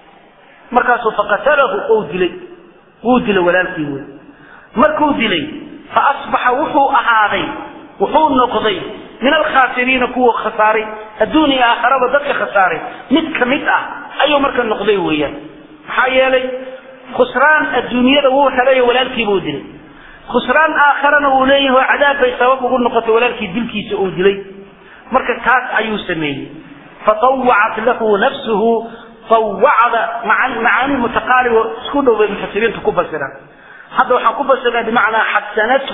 مركاسه فقتله أو دلي أو دلو ولالكي ويل مركو دلي فأصبح وحو أهاضي وحو نقضي من الخاسرين كو خساري الدنيا آخرة ودك خساري مت كمت أه أيو مركا نقضي ويا حيالي خسران الدنيا هو حلي ولالكي بودلي خسران آخرنا وليه وعذاب بسبب وقل نقطة ولالكي دلكي سؤودلي مركا كاس أيو سمي فطوعت له نفسه طوعت مع معاني متقاربة سكونه بالمفسرين تكون سنة هذا وحكم بسنا بمعنى حسنته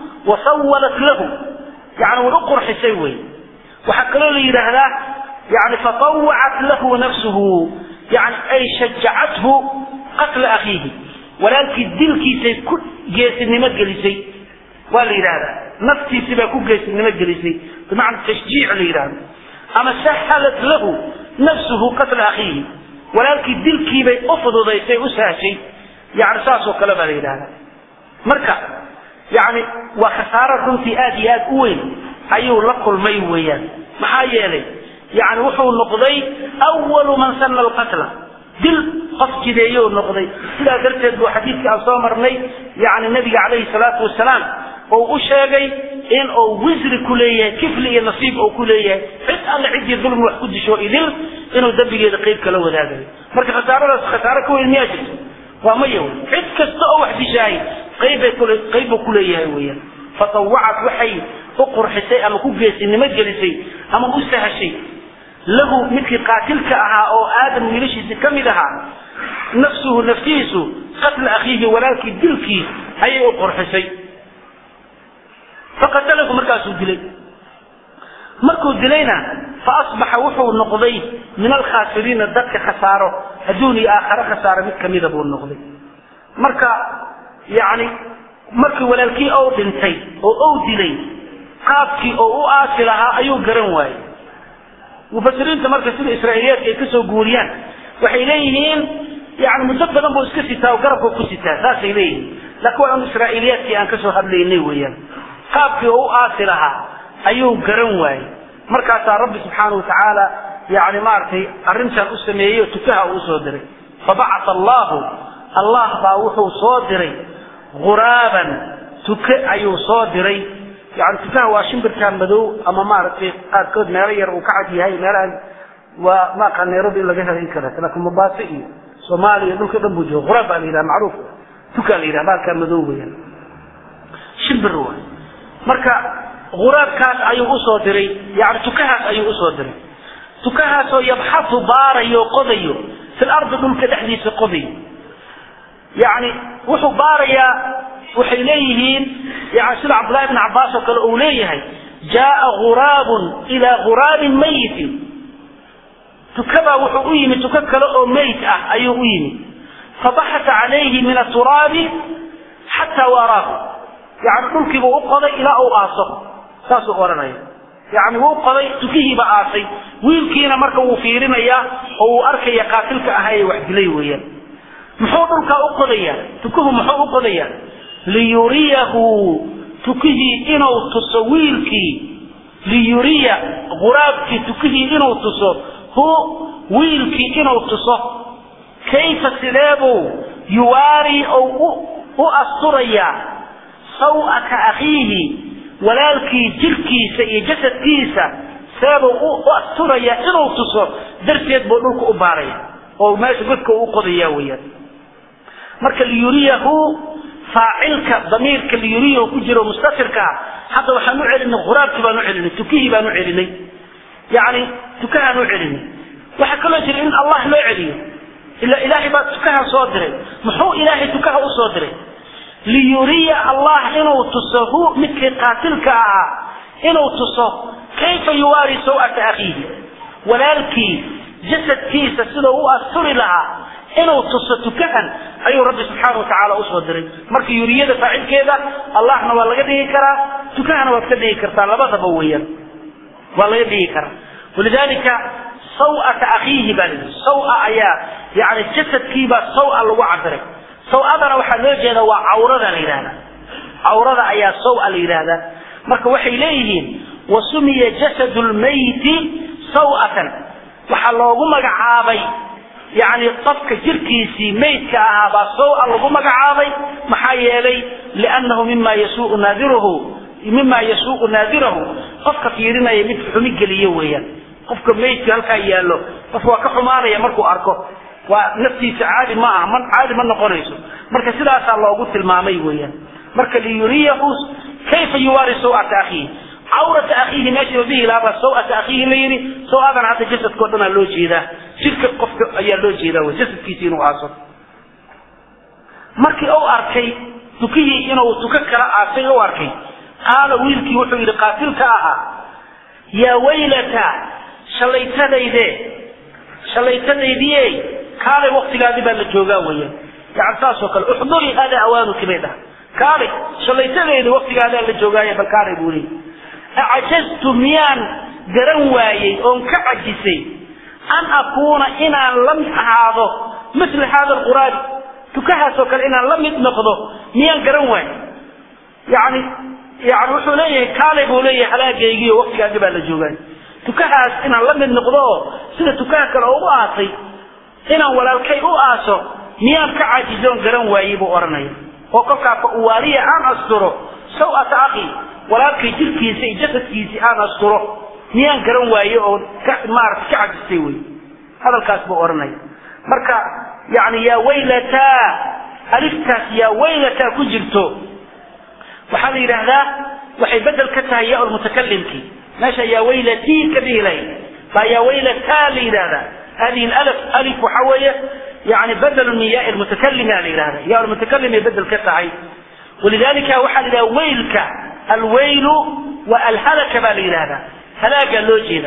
وسولت له يعني ونقر حسيوي وحكروا لي هذا يعني فطوعت له نفسه يعني أي شجعته قتل أخيه ولكن دلكي سيكون جيس النمت جلسي ولا هذا نفسي سيكون جيس النمت جلسي بمعنى تشجيع لإيران أما سهلت له نفسه قتل أخيه ولكن دلكي بي أفضل ذي أساسي يعني ساسو كلا بلا يدانا مركا يعني وخسارة رنتي آدي آد أوين أيو لقل مي ويان محايا لي يعني وحو النقضي أول من سن القتل دل قف جديو النقضي إلا درتد وحديث عن صامرني يعني النبي عليه الصلاة والسلام oo u sheegay in uu wisri ku leeyahay kifli iyo nasiib uu ku leeyahay cid alle ciddii dulmi wax ku disho idil inuu dembigeeda qayb kala wadaagayo marka khasaaradaas khasaaro ka weyn miyaa jirto waa maya wey cid kasta oo wax dishaay qaybbay kule qaybbuu ku leeyahay weeyaan fatawacad waxay u qurxisay ama ku geesinimo gelisay ama u sahashay lahu midkii qaatilka ahaa oo aadam wiilashiisi ka mid ahaa nafsuhu naftiisu qatla akhiihi walaalkii dilkii ayay u qurxisay faqatalahu markaasuu dilay markuu dilayna faasbaxa wuxuu noqday min alkhaasiriina dadka khasaaro adduun iyo aakhare khasaaro mid kamida buu noqday marka yani markii walaalkii ou dhintay oo ou dilay qaabkii oo u aasi lahaa ayuu garan waayey mufasiriinta marka sida israa'iiliyaadka ay kasoo guuriyaan waxay leeyihiin yani muddo badan buu iska sitaa oo garabka ku sitaa saasay leeyihiin laakiin waa un israa'iiliyaadkii aan kasoo hadlaynay weeyaan qaabkii oo u aasi lahaa ayuu garan waayey markaasaa rabbi subxaana watacaala yani maaragtay arrintan u sameeyey oo tukaha uu usoo diray fabacata allahu allah baa wuxuu soo diray guraaban tuke ayuu soo diray yani tukaha waa shimbirkaa madow ama maaragtay qaarkood meelo yar uu ka cad yahay meelahan waa maaqa nairobi in laga helo in kaleeto laakiin mombaaso iyo soomaaliya dhulka dhan buu jooga quraab baa la yidhaha macruuf tukaa la yidhaha baalkaa madow weyaan shimbir waay marka guraabkaas ayuu usoo diray yani tukahaas ayuu usoo diray tukahaasoo yabxatu baarayo qodayo fil ardi dhulka dhexdiisa qodayo yani wuxuu baarayaa waxay leeyihiin yani sida cabdullahi bn cabbaas oo kale uu leeyahay jaaa guraabun ilaa guraabin mayitin tukabaa wuxuu u yimi tuko kale oo meyt ah ayuu u yimi fabaxata calayhi min aturaabi xataa waaraahu yani dhulkiibuu u qoday ilaa uu aaso saasuu odhanaya yani wuu qoday tukihiiba aasay wiilkiina marka wuu fiirinayaa oo uu arkaya qaatilka ahaa ee wax dilay weeyaan muxuu dhulkaa u qodayaa tukuhu muxuu u qodayaa liyuriyahu tukihii inuu tuso wiilkii liyuriya quraabkii tukihii inuu tuso hu wiilkii inuu tuso kayfa sideebuu yuwaari ou u asturayaa saw'ata akhiihi walaalkii jirkiisa iyo jasadkiisa seebuu u asturayaa inuu tuso darteed buu dhulka u baaraya oo meesha godka u qodaya weeyaan marka liyuriyahu faacilka damiirka liyuriyahu ku jiro mustafirka ah hadda waxaan u celinay quraabkii baan u celinay tukihii baan u celinay yani tukahaan u celinay waxaa kaloo jira in allah loo celiyo ila ilaahay baa tukaha soo diray muxuu ilaahay tukaha usoo diray liyuriya allah inuu tuso hu midkii qaatilka ahaa inuu tuso kayfa yuwaari saw'ata akhiihi walaalkii jasadkiisa sidau u asturi lahaa inuu tuso tukahan ayuu rabbi subxaana watacaala usoo diray marka yuriyada faacilkeeda allahna waa laga dhigi karaa tukahana waad ka dhigi kartaa labadaba weeyaan waa laga dhigi karaa walidalika saw'ata akhiihi baa lihi sawa ayaa yani jasadkiibaa sawa lagu cabiray sawadana waxaa loo jeeda waa cawrada la yidhahda cawrada ayaa sawa la yidhahdaa marka waxay leeyihiin wasumiya jasadu lmayti saw'atan waxaa loogu magacaabay yani qofka jirkiisii maydka ahaa baa sawa lagu magacaabay maxaa yeelay liannahu mima yasuu naadiruhu mima yasuuqu naadirahu qofka fiirinaya mid xumi geliyo weeyaan qofka maydka halkaa yaallo qof waa ka xumaanaya markuu arko waa naftiisa caadi ma aha man caadi ma noqonayso marka sidaasaa loogu tilmaamay weeyaan marka liyuriyahu kayfa yuwaari saw'ata akhiihi cawrata akhiihi meesha la dhihi lahaa baa saw'ata akhiihi la yidhi saw-adana hadda jasadkao dhan aa loo jeedaa jirka qofka ayaa loo jeedaa wey jasadkiisi inuu aaso markii u arkay tukihii inuu tuko kala aasay u arkay qaala wiilkii wuxuu yidhi qaatilka ahaa yaa waylata shallaytadayde shallaytadaydiye kaalay waktigaadii baa la joogaa weeyaan yani saasoo kale uxduri hada awaanuki bay dhaha kaalay shallaytadayda waktigaadaa la joogaaye bal kaalay buu leeyay acjaztu miyaan garan waayey oon ka cajisay an akuuna inaan la mid ahaado misla hada alquraabi tukahaasoo kale inaan la mid noqdo miyaan garan waayey yani yani wuxuu leeyahay kaalay buu leeyahay halaagaygiio waktigaagi baa la joogaay tukahaas inaan la mid noqdo oo sida tukaha kale oo u aasay inaan walaalkay u aaso miyaan ka caajizoon garan waayey buu odhanaya oo kolkaa fa uwaariya aan asturo saw'ata akhi walaalkay jirkiisa iyo jasadkiisii aan asturo miyaan garan waaye oo maarata ka cajistay wey hadalkaas buu odhanaya marka yani yaa waylataa aliftaas yaa waylataa ku jirto waxaa la yidhaahdaa waxay bedel ka tahay ya lmutakalimkii meesha yaa waylatii ka dhihi lahayd baa yaa waylataa la yidhahdaa hadihi alf alif waxa weeye yani badel min ya lmutakalima la yidhahda ya lmutakalimay bedel ka tahay walidalika waxaa la yidhahda waylka alwaylu wa alhalaka baa la yidhahdaa halaagaa loo jeeda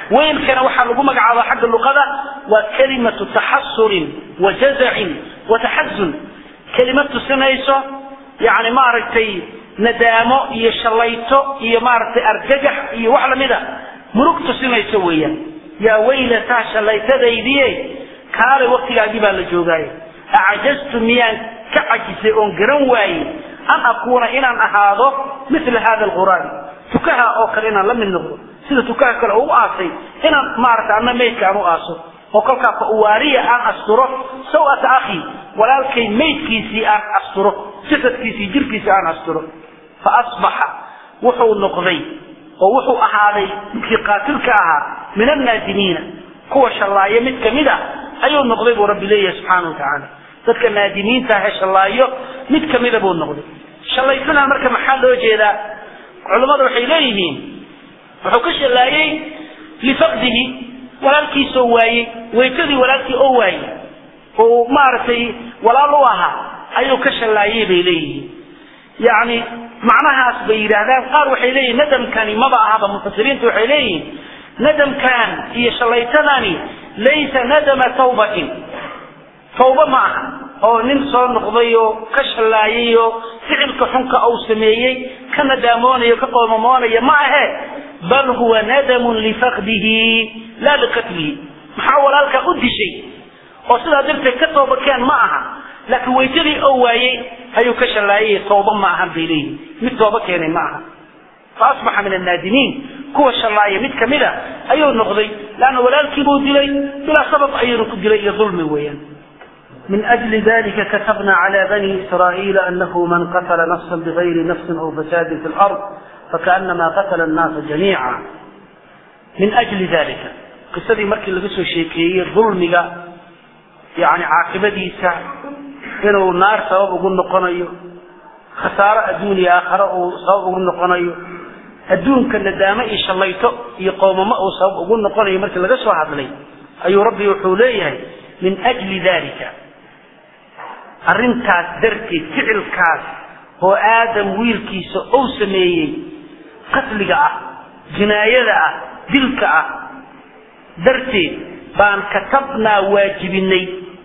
weylkana waxaa lagu magacaaba xagga luqada waa kalimatu taxasurin wa jazacin wa taxazun kelimad tusinayso yani maaragtay nadaamo iyo shalayto iyo maaragtay argagax iyo wax lamida murug tusinayso weeyaan yaa weylataa shallaytadaydiye kaalay waktigaagii baa la joogaaye acjaztu miyaan ka cajisay oon garan waayey an akuuna inaan ahaado mila hada alqur'aan tukaha oo kale inaan la mid noqdo sida tukaha kale ugu aasay inaan maaragta ana maydka aan u aaso oo kolkaa fa uwaariya aan asturo sawata akhi walaalkay maydkiisii aan asturo jasadkiisii jirkiisii aan asturo fa asbaxa wuxuu noqday oo wuxuu ahaaday midkii qaatilka ahaa min annaadimiina kuwa shallaayo mid kamid a ayuu noqday buu rabbi leeyahay subxaana wa tacaala dadka naadimiinta ahee shallaayo mid kamida buu noqday shallaysanaa marka maxaa loo jeedaa culammadu waxay leeyihiin wuxuu ka shallaayey lifaqdihi walaalkiisoo waayey weytadii walaalkii oo waayey oo maaragtay walaal u ahaa ayuu ka shallaayey bay leeyihiin yacni macnahaas bay yidhaahdaan qaar waxay leeyihin nadamkani maba ahaba mufasiriinta waxay leeyihiin nadamkan iyo shallaytadani laysa nadama tawbatin tawba ma aha oo nin soo noqday oo ka shallaayay oo ficilka xunka uu sameeyey ka nadaamoonaya ka qoomamoonaya ma ahe bal huwa nadamun lifaqdihi laa liqatlihi maxaa walaalkaa u dishay oo sidaa darteed ka toobakeen ma aha laakiin weytadii oo waayey ayuu ka shallaayay tooba ma ahan bay leeyihin mid tooba keenay ma aha fa asbaxa min annaadimiin kuwa shallaaya mid kamida ayuu noqday leanna walaalkiibuu dilay bilaa sabab ayuunu ku dilay iyo dulmi weeyaan من أجل ذلك كتبنا على بني إسرائيل أنه من قتل نفسا بغير نفس أو فساد في الأرض فكأنما قتل الناس جميعا min ajli dalika qisadii markii laga soo sheekeeyey dulmiga yani caaqibadiisa inuu naar sabab ugu noqonayo khasaaro adduun iyo aakhare uu sabab ugu noqonayo adduunka nadaamo iyo shallayto iyo qoomamo uu sabab ugu noqonayo markii laga soo hadlay ayuu rabbi wuxuu leeyahay min ajli dalika arrintaas darteed ficilkaas oo aadam wiilkiisa uu sameeyey qatliga ah jinaayada ah dilka ah darteed baan katabnaa waajibinay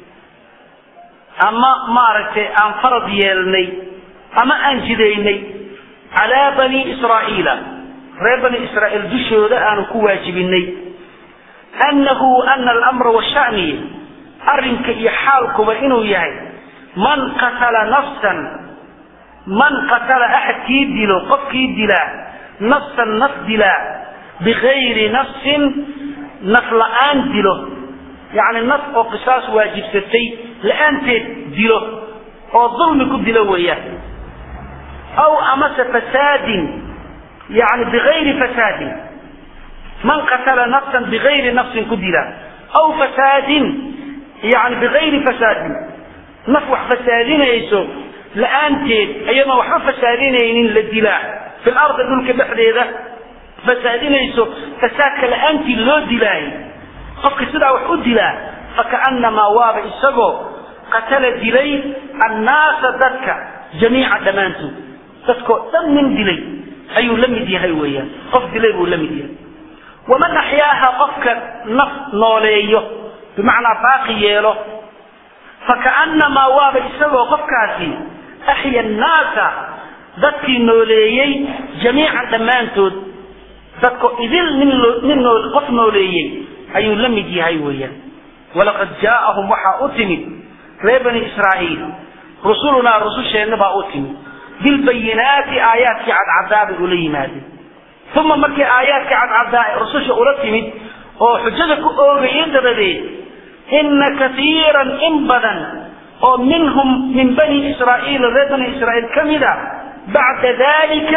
ama maaragtay aan farad yeelnay ama aan jidaynay calaa bani israa'iila reer bani israa'iil dushooda aanu ku waajibinay annahu ana alamra washa'ni arrinka iyo xaalkuba inuu yahay man qatala nafsan man qatala axadkii dilo qofkii dilaa nafsan naf dilaa bigayri nafsin naf la-aan dilo yacni naf oo qisaas waajibsatay la-aanteed dilo oo dulmi ku dilo weeyaan aw amase fasaadin yani bigayri fasaadin man qatala nafsan bigayri nafsin ku dila aw fasaadin yani bigayri fasaadin naf wax fasaadinayso la-aanteed iyadoon waxba fasaadinaynin la dilaa fi lardi dhulka dhexdeeda fasaadinayso fasaadka la-aantii loo dilaayo qofka sidaa wax u dilaa fakaannamaa waaba isagoo qatala dilay annaasa dadka jamiica dhammaantood dadkoo dhan nin dilay ayuu la mid yahay weeyaan qof dilay buu la mid yahay waman axyaaha qofka naf nooleeyo bimacnaa baaqi yeelo fakaannamaa waaba isagoo qofkaasi axya annaasa dadkii nooleeyey jamiican dhammaantood dadko idil nin nin noo qof nooleeyey ayuu la mid yahay weeyaan walaqad jaa'ahum waxaa u timid reer bani israa'iil rusulunaa rususheenna baa u timid bilbayinaati aayaadkii cadcadaa bay ula yimaadeen uma markii aayaadkii cadcadaa rususha ula timid oo xujada ku oogayeen dabadeed ina kaiiran in badan oo minhum min bani israa'iil reer bani israa'iil ka mid a bacda dalika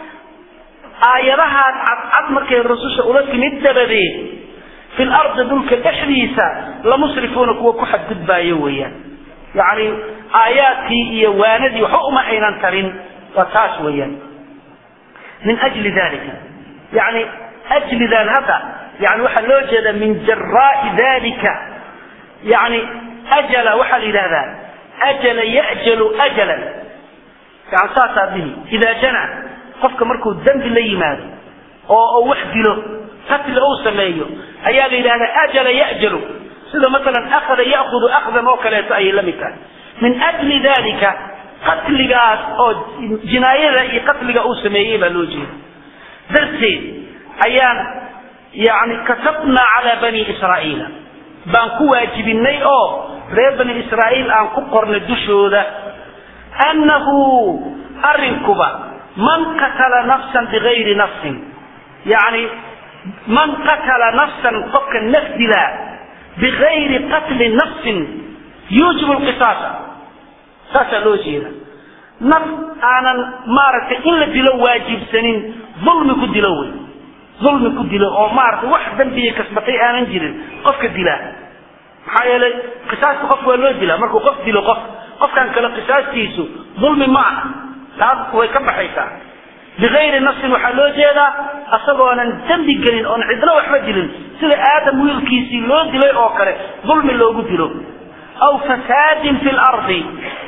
aayadahaas cadcad markay rususha ula timid dabadeed fi lardi dhulka dhexdiisa lamusrifuuna kuwa ku xadgudbaayo weeyaan yacni aayaadkii iyo waanadii waxba uma aynan tarin waa taas weeyaan min ajli dalika yani ajlidan hadda yani waxaa loo jeeda min jaraai dalika yani ajala waxaa la yidhahdaa ajala ya'jalu ajalan yani saasaa dihi idaa jana qofka markuu dembi la yimaado oo wax dilo qatli uu sameeyo ayaa la yidhahdaa ajala ya'jalu sida masalan akhada ya'khudu akhdan oo kaleeto ayay la mid tahay min ajli dalika qatligaas oo jinaayada iyo qatliga uu sameeyey baa loo jeeda darteed ayaan yani katabnaa calaa bani israa'iila baan ku waajibinay oo reer bani israa'iil aan ku qornay dushooda annahu arrinkuba man qatala nafsan bigayri nafsin yani man qatala nafsan qofka naf dilaa bigayri qatli nafsin yuujibu lqisaasa saasaa loo jeeda naf aanan maaragtay in la dilo waajibsanin dulmi ku dilo wey dulmi ku dilo oo maaragtay wax dambiya kasbatay aanan jirin qofka dilaa maxaa yeelay qisaasta qofka waa loo dilaa markuu qof dilo qof qofkan kale qisaastiisu dulmi ma aha taas way ka baxaysaa bigayri nafsin waxaa loo jeedaa asagoonan dembi gelin oon cidna waxba dilin sida aadam wiilkiisii loo dilay oo kale dulmi loogu dilo aw fasaadin fi lardi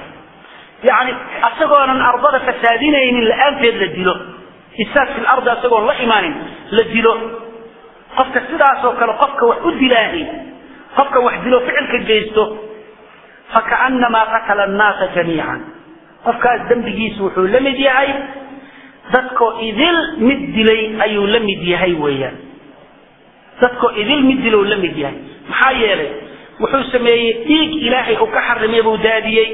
yani asagoonan ardada fasaadinaynin la-aanteed la dilo isaad fi lardi asagoon la imaanin la dilo qofka sidaasoo kale qofka wax u dilaahi qofka wax dilo ficilka geysto fakaanamaa qatala annaasa jamiican qofkaas dembigiisu wuxuu la mid yahay dadkoo idil mid dilay ayuu la mid yahay weeyaan dadkoo idil mid dilow la mid yahay maxaa yeelay wuxuu sameeyey dhiig ilaahay uu ka xarimay buu daadiyey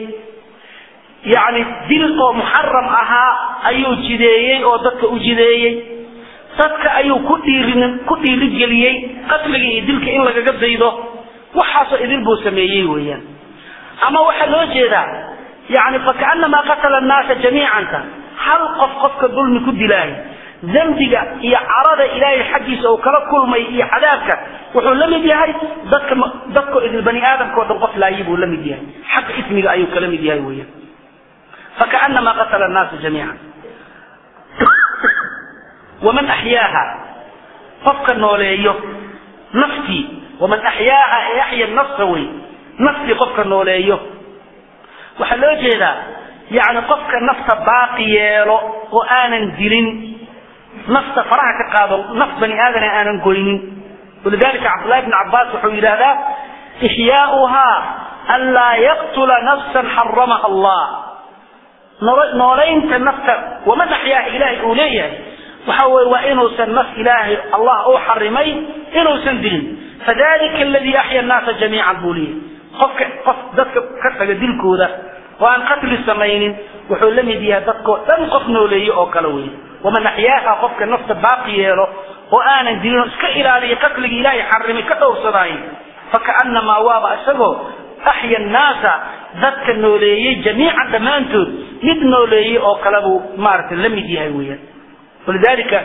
yacni dil oo muxaram ahaa ayuu jideeyey oo dadka u jideeyey dadka ayuu ku dhiirin ku dhiirigeliyey qatliga iyo dilka in lagaga daydo waxaasoo idil buu sameeyey weeyaan ama waxaa loo jeedaa yani fakaanamaa qatala annaasa jamiicanta hal qof qofka dulmi ku dilaayo dembiga iyo carada ilaahay xaggiisa uu kala kulmay iyo cadaabka wuxuu la mid yahay dadka dadko idil bani aadamka o dhan qof laayi buu la mid yahay xagga ismiga ayuu kala mid yahay weeyaan fakaanamaa qatala annaasa jamiican waman axyaaha qofka nooleeyo naftii waman axyaaha ee axya nafsa wey naftii qofka nooleeyo waxaa loo jeedaa yani qofka nafta baaqi yeelo oo aanan dilin nafta faraha ka qaado naf bani aadana aanan goynin walidalika cabdullahi bn cabaas wuxuu yidhahdaa ixyaauhaa an laa yaqtula nafsan xaramaha allah noolaynta nafta waman axyaaha ilaahay uu leeyahay waxa weye waa inuusan naf ilaahay allah uu xarimay inuusan dilin fadalika aladii axya annaasa jamiican buu leeyahay qofka qof dadka ka taga dilkooda oo aan qatli samaynin wuxuu la mid yahay dadkoo dhan qof nooleeye oo kale wey waman axyaaha qofka nafta baaqi yeelo oo aanan dilin oo iska ilaaliya qatliga ilaahay xarimay ka dhowrsadaayo fakaanamaa waaba isagoo axya annaasa dadka nooleeyey jamiican dhammaantood mid nooleeyey oo kale buu maaragtay la mid yahay weeyaan walidalika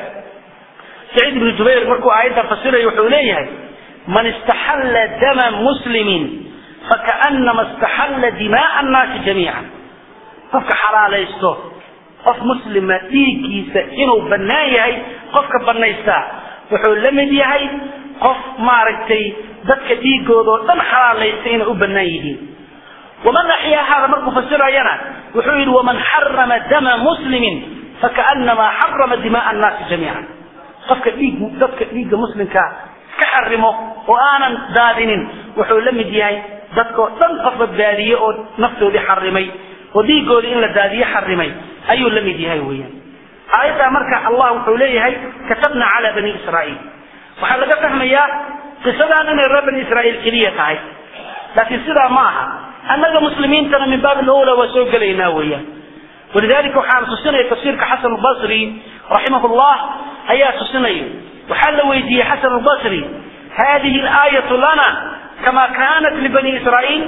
saciid ibnu jubayr markuu aayaddan fasiraya wuxuu leeyahay man istaxalla dama muslimin fakaanama istaxalla dimaaa annaasi jamiican qofka xalaalaysto qof muslima dhiiggiisa inuu bannaan yahay qofka bannaystaa wuxuu la mid yahay qof maaragtay dadka dhiigooda oo dhan xalaalaysta inay u bannaan yihiin waman axyaahaada markuu fasirayana wuxuu yidhi waman xarama dama muslimin fakaanamaa xarama dimaaa annaasi jamiican qofka dhiig dadka dhiigga muslimkaa iska xarimo oo aanan daadinin wuxuu la mid yahay dadkoo dhan qof badbaadiye oo naftoodii xarimay oo dhiigoodii in la daadiye xarimay ayuu la mid yahay weeyaan aayaddaa marka allah wuxuu leeyahay katabna calaa bani israa'iil waxaa laga fahmayaa qisadaan inay reer bani israa'iil keliya tahay laakiin sidaa ma aha annaga muslimiintana min baabi lowla waa soo gelaynaa weeyaan walidalika waxaan tusinaya tafsiirka xasan albasri raximah llah ayaa tusinaya waxaa la weydiiyey xasan albasri hadihi alaayatu lana kama kanat libani israa'iil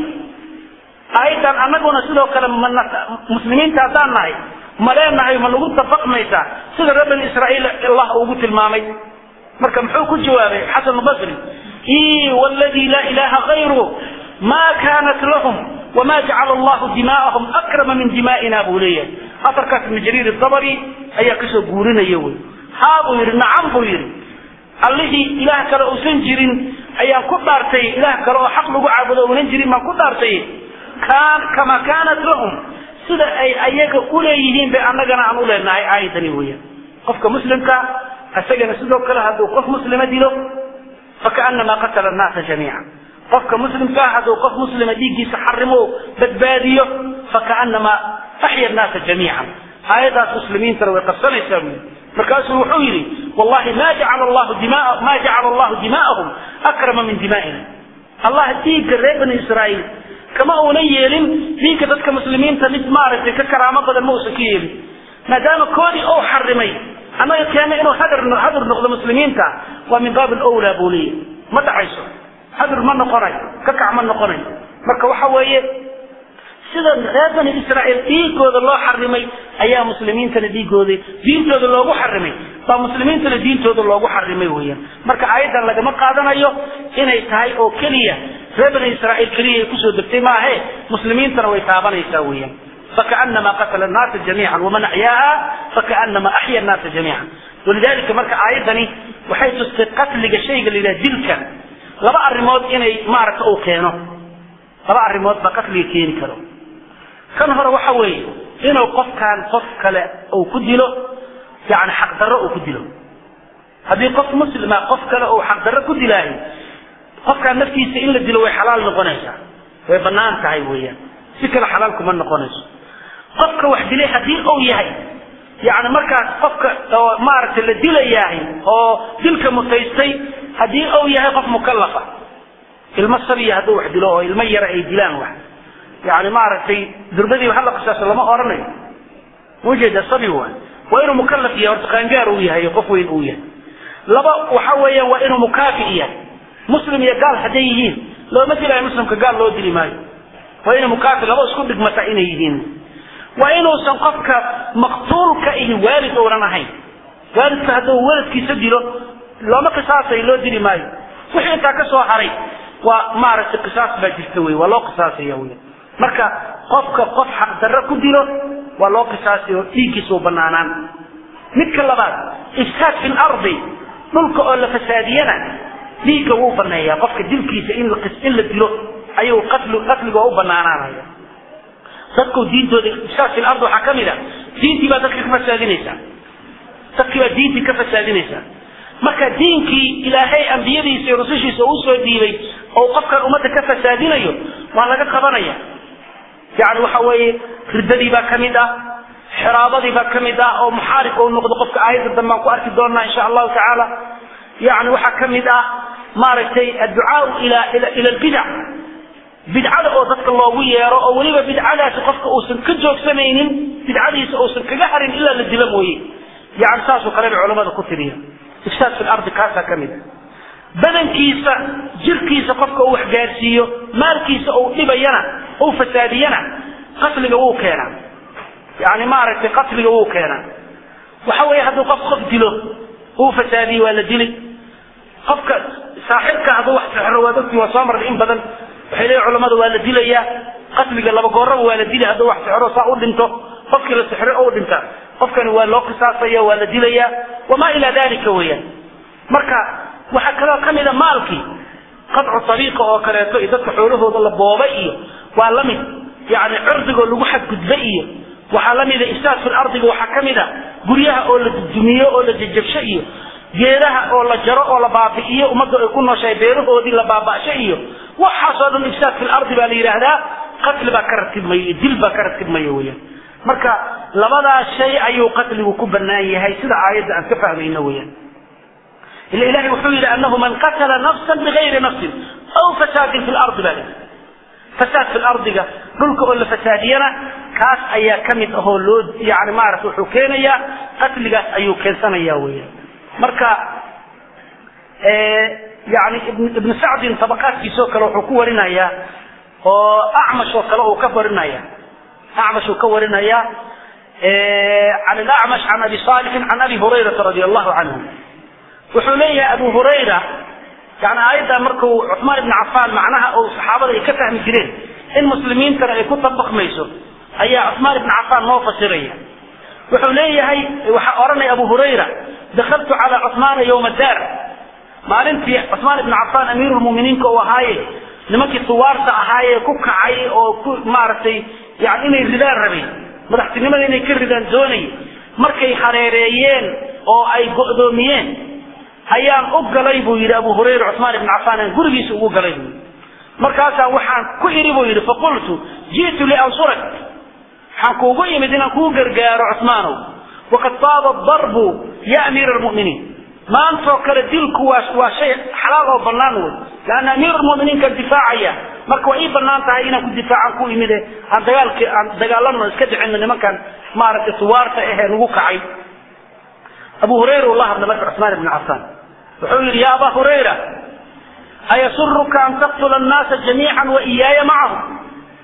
aayaddan annaguna sidoo kale muslimiinta haddaan nahay ma leenahay ma nagu dabaqmaysaa sida reer bani israa'iil allah ugu tilmaamay marka muxuu ku jawaabay xasan albasri i wladii laa ilaha gayru ma kanat lahum wma jacala allahu dimaa'ahum akrama min dimaa'ina buu leeyahay afarkaas ibn jariir dabri ayaa kasoo guurinaya wey haa buu yidhi nacam buu yidhi allihii ilaah kale uusan jirin ayaan ku dhaartay ilaah kale oo xaq lagu caabudo uunan jirin baan ku dhaartay kama kaanat lahum sida ay ayaga uleeyihiin bay annagana aan uleenahay aayadani weeyaan qofka muslimka isagana sidoo kale hadduu qof muslima dilo fakaanamaa qatala annaasa jamiica qofka muslimka ah hadduu qof muslima dhiiggiisa xarimo badbaadiyo fakaanamaa axya annaasa jamiican aayadaas muslimiintana way qabsanaysaa buyi markaasuu wuxuu yidhi wallahi ma jacala allahu dima ma jacala allahu dimaa'ahum akrama min dimaa'ina allah dhiigga reer bani israa'iil kama uunan yeelin dhiigga dadka muslimiinta mid maaragtay ka karaamo badan ma uusan ka yeelin maadaama koodii ou xarimay annaga keena inuu hadir hadir noqdo muslimiinta waa min baab alawlaa buu leeyahy ma dhacayso hadir ma noqonayo ka kac ma noqonayo marka waxa weeye sida reer bani israa'iil dhiigooda loo xarimay ayaa muslimiintana dhiigooda diintooda loogu xarimay baa muslimiintana diintooda loogu xarimay weeyaan marka aayaddan lagama qaadanayo inay tahay oo keliya reer bani israa'iil keliya ay kusoo degtay maahe muslimiintana way taabanaysaa weeyaan فكأنما قتل الناس جميعا ومن أحياها فكأنما أحيا الناس جميعا ولذلك مركا آيدني وحيث قتل شيء إلى دلك لبا الرموت إني مارك أو كينو لبا الرموت بقتل كين كرو كان هو وحوي إنه قف كان قف كلا أو كدلو يعني حق درة أو كدلو هذه قف مسلمة قف كلا أو حق درة كدلاهي قف كان نفسي إلا دلو حلال نقنيسا ويبنان تهي ويا سكر حلال كمان نقنيسا qofka wax dilay haddii uu yahay yani markaas qofka oo maaragtay la dilayahay oo dilka mutaystay haddii uu yahay qof mukallafa ilmo sabiya hadduu wax dilo oo ilmo yara ay dilaan wax yani maaragtay durbadiiba hala qisaaso lama oranayo mujeeda sabi waay waa inuu mukallaf yahay horta qaangaar uu yahay qof weyn uu yahay laba waxa weeyaan waa inuu mukaafi yahay muslim iyo gaal hadday yihiin looma dilayo muslimka gaal loo dili maayo waa inuu mukaafi laba isku dhigmata inay yihiin waa inuusan qofka maqtuulka ihi waalid uunan ahayn waalidka hadduu waladkiisa dilo looma qisaasayo loo dili maayo wixii intaa ka soo haray waa maaragtay qisaas baa jirta wey waa loo qisaasaya wey marka qofka qof xaqdarro ku dilo waa loo qisaasayo dhiiggiisa u banaanaan midka labaad ifsaad fi lardi dhulka oo la fasaadiyana dhiigga wuu baneeyaa qofka dilkiisa in in la dilo ayuu qatl qatliga u banaanaanaya dadku diintooda ifsaad fil ard waxaa ka mid a diintii baa dadka ka fasaadinaysaa dadkii baa diintii ka fasaadinaysaa marka diinkii ilaahay ambiyadiisa iyo rusushiisa uu soo dhiibay oo qofkan ummadda ka fasaadinayo waa laga qabanaya yani waxa weeye riddadii baa ka mid ah xiraabadii baa ka mid ah oo muxaarib uu noqdo qofka aayadda dambe aan ku arki doonaa insha allahu tacaala yani waxaa ka mid ah maaragtay adducaau ila ila ila albidac bidcada oo dadka loogu yeero oo weliba bidcadaasi qofka uusan ka joogsanaynin bidcadiisa uusan kaga harin ilaa la dilo mooye yani saasoo kale bay culamada ku tiriya ifsaad fi lardi kaasaa ka mid a badankiisa jirkiisa qofka uu waxgaarsiiyo maalkiisa uu dhibayana uu fasaadiyana qatliga wuu keenaa yani maaragtay qatliga wuu keenaa waxa weeye hadduu qof qof dilo uu fasaadiyo waa la dili qofka saaxibka hadduu wax sixro waad ogtii waa soo marnay in badan waxay leeyihin culamada waa la dilayaa qatliga laba gooraba waa la dili hadduu wax sixro saa u dhinto qofkii la sixro oo dhinta qofkani waa loo qisaasaya waa la dilayaa wamaa ilaa dalika weeyaan marka waxaa kaloo ka mida maalkii qadcu ariiqa oo kaleeto iyo dadka xoolahooda la booba iyo waa la mid yani cirdigoo lagu xadgudba iyo waxaa la mida ifsaad fil ardiga waxaa ka mid a guryaha oo la dudumiyo oo la jajabsho iyo geedaha oo la jaro oo la baabi'iyo ummadda ay ku nooshahay beerahoodii la baaba'sho iyo waxaasoo dhan ifsaad fil ardi baa la yidhaahdaa qatli baa ka ratibmaya iyo dil baa ka ratibmaya weeyaan marka labadaas shay ayuu qatligu ku banaan yahay sida aayadda aan ka fahmayno weeyaan ila ilahay wuxuu yidhi anahu man qatala nafsan bigayri nafsin aw fasaadin fi lardi baa lii fasaad fi lardiga dhulka oo la fasaadiyana kaas ayaa ka mid ahoo loo yani maarata wuxuu keenayaa qatligaas ayuu keensanaya weeyaan marka yani ibnu sacdin tabaqaadkiisoo kale wuxuu ku warinayaa oo acmash oo kale uu ka warinaya acmash uu ka warinaya can alacmash can abi saalixin can abi hurayrata radi allahu canhu wuxuu leeyahay abu hurayra yani aayaddaa markuu cuثmaan ibn cafaan macnaha uu saxaabada ay ka fahmi jireen in muslimiintana ay ku dabaqmayso ayaa cuثmaan ibn cafaan noo fasiraya wuxuu leeyahay waxaa odhanaya abu hurayra dakaltu cala cuثmaana ywma daar maalintii cuثmaan ibn cafaan amiiru lmuminiinka uu ahaaye nimankii suwaarta ahaaye ku kacay oo ku maaragtay yani inay ridaan rabay madaxtinimada inay ka ridaan doonay markay hareereeyeen oo ay go'doomiyeen ayaan u galay buu yidhi abu hurayra cuثmaan ibn cafaan aan gurigiisa ugu galay buu yidhi markaasaa waxaan ku idhi buu yidhi faqultu ji'tu liansurak waxaan kuugu imid inaan kuu gargaaro cuثmaanow waqad taaba darbu ya amiira almu'miniin maantoo kale dilku waa waa shay xalaal oo bannaan wey laanna amiir almu'miniinkaan difaacaya marka waa ii bannaan tahay inaan ku difaacaan ku imide aan dagaalki aan dagaalano iska dhicino nimankan maaragtay suwaarta ahee nagu kacay abu hurayra uu la hadlay marka cuثmaan ibn cafaan wuxuu yidhi ya aba hurayra ayasuruka an taqtula annaasa jamiican wa iyaaya macahum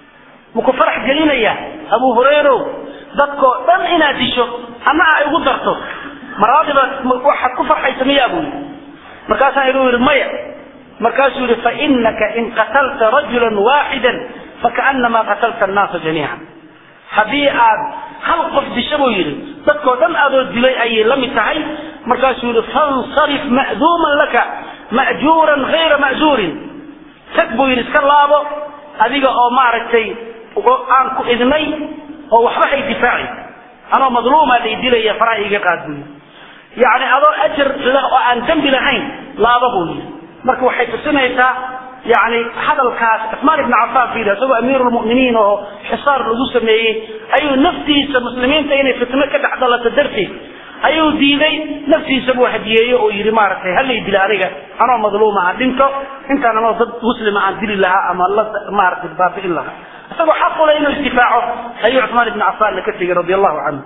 maku farax gelinaya abu hurayrow dadkoo dhan inaad disho anna ay ugu darto maraadiba waxaad ku farxaysa miyaa buu yidhi markaasaan iduu yidhi maya markaasuu yidhi fainaka in qatalta rajula waaxida fakaanamaa qatalta annaasa jamiican haddii aad hal qof disho buu yidhi dadkoo dhan adoo dilay ayay la mid tahay markaasuu yidhi fansarif ma'duuman laka ma'juuran hayra ma'juurin tag buu yidhi iska laabo adiga oo maaragtay aan ku idnay oo waxba hay difaaci anoo madluumaa lay dilaya faraha iga qaad buu yidhi yacni adoo ajar leh oo aan dembi lahayn laaba buu yidhi marka waxay tusinaysaa yani hadalkaas cuثmaan ibn cafaan fiiri isagoo amiir lmuminiin oo xisaar lagu sameeyey ayuu naftiisa muslimiinta inay fitno ka dhex dhalato darteed ayuu diiday naftiisa buu hadiyeeye oo yidhi maaragtay halay dila aniga anoo madluuma aan dhinto intaan anoo dad muslima aan dili lahaa ama la maaragtay baabi'in lahaa isagoo xaqule inuu isdifaaco ayuu cuثmaan ibn cafaanna ka tegey radi allahu canhu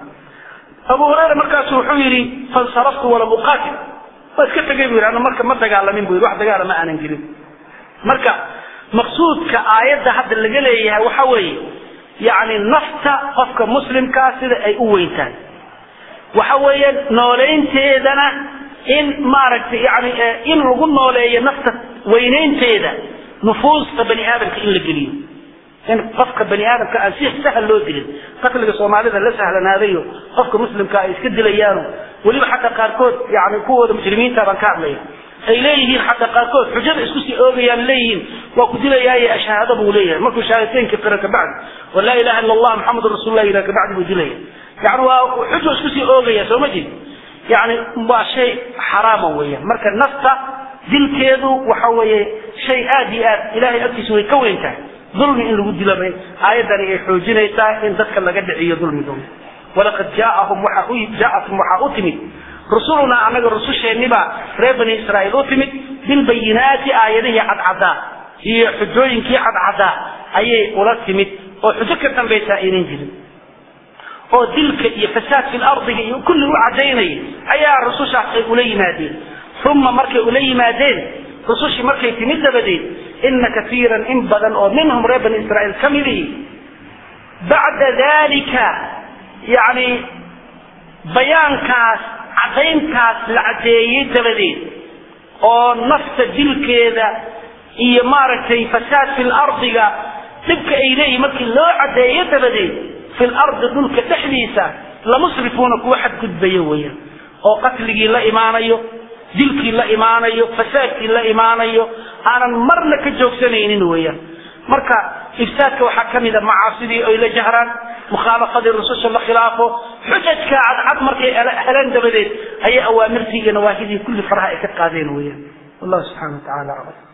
abu hurayra markaasu wuxuu yidhi fansaraftu walam uqaatil waa iska tegay bu yidhi ana marka ma dagaalamin bu yidhi wax dagaala ma aanan gelin marka maqsuudka aayadda hadda laga leeyahay waxa weeye yani nafta qofka muslimkaa sida ay u weyn tahay waxa weeye nooleynteedana in maaragtay yani in lagu nooleeyo nafta weynaynteeda nufuusta bani aadamka in la geliyo in qofka bani aadamka aan si sahal loo dilin qatliga soomaalida la sahlanaadayo qofka muslimka ay iska dilayaano weliba xataa qaarkood yani kuwooda muslimiinta baan ka hadlaya ay leeyihiin xataa qaarkood xujada isku sii oogayaan leeyihiin waa ku dilayaaye shahaado buu leeyahay markuu shahaadateynka qira kabacdi wa laa ilaha illa allah muxamedun rasuullah yidhaha kabacdi buu dilaya yani waa xujo isku sii oogaya soo ma jeed yani waa shay xaraama weeyaan marka nafta dilkeedu waxa weeye shay aad iyo aad ilahay agtiisa way ka weyn tahay dulmi in lagu dilo bay aayaddani ay xoojinaysaa in dadka laga dhiciyo dulmigooda walaqad jaaahum waxa u jaatum waxaa u timid rusulunaa anaga rususheennibaa reer bani israa'iil u timid bilbayinaati aayadihii cadcadaa iyo xujooyinkii cadcadaa ayay ula timid oo xujo ka dambaysaa aynan jirin oo dilka iyo fasaad fi lardiga iyo kulli u cadaynaya ayaa rusushaas ay ula yimaadeen uma markay ula yimaadeen rusushii markay timid dabadeed ina kaiiran in badan oo minhum reer bani israa'iil ka midihi bacda dalika yani bayaankaas cadayntaas la cadeeyey dabadeed oo nafta dilkeeda iyo maaragtay fasaad fi lardiga dhibka ay leeyihin markii loo cadeeyo dabadeed fi lardi dhulka dhexdiisa lamusrifuuna kuwa xadgudbayo weeyaan oo qatligii la imaanayo dilkii la imaanayo fasaadkii la imaanayo aanan marna ka joogsanaynin weeyaan marka ifsaadka waxaa ka mida macaasidii oy la jahraan mukhaalafadii rususha la khilaafo xujajka cadcad markay heleen dabadeed ayay awaamirtii iyo nawaahidii kulli faraha ay ka qaadeen weeyaan wallahu subxana wa tacala aclam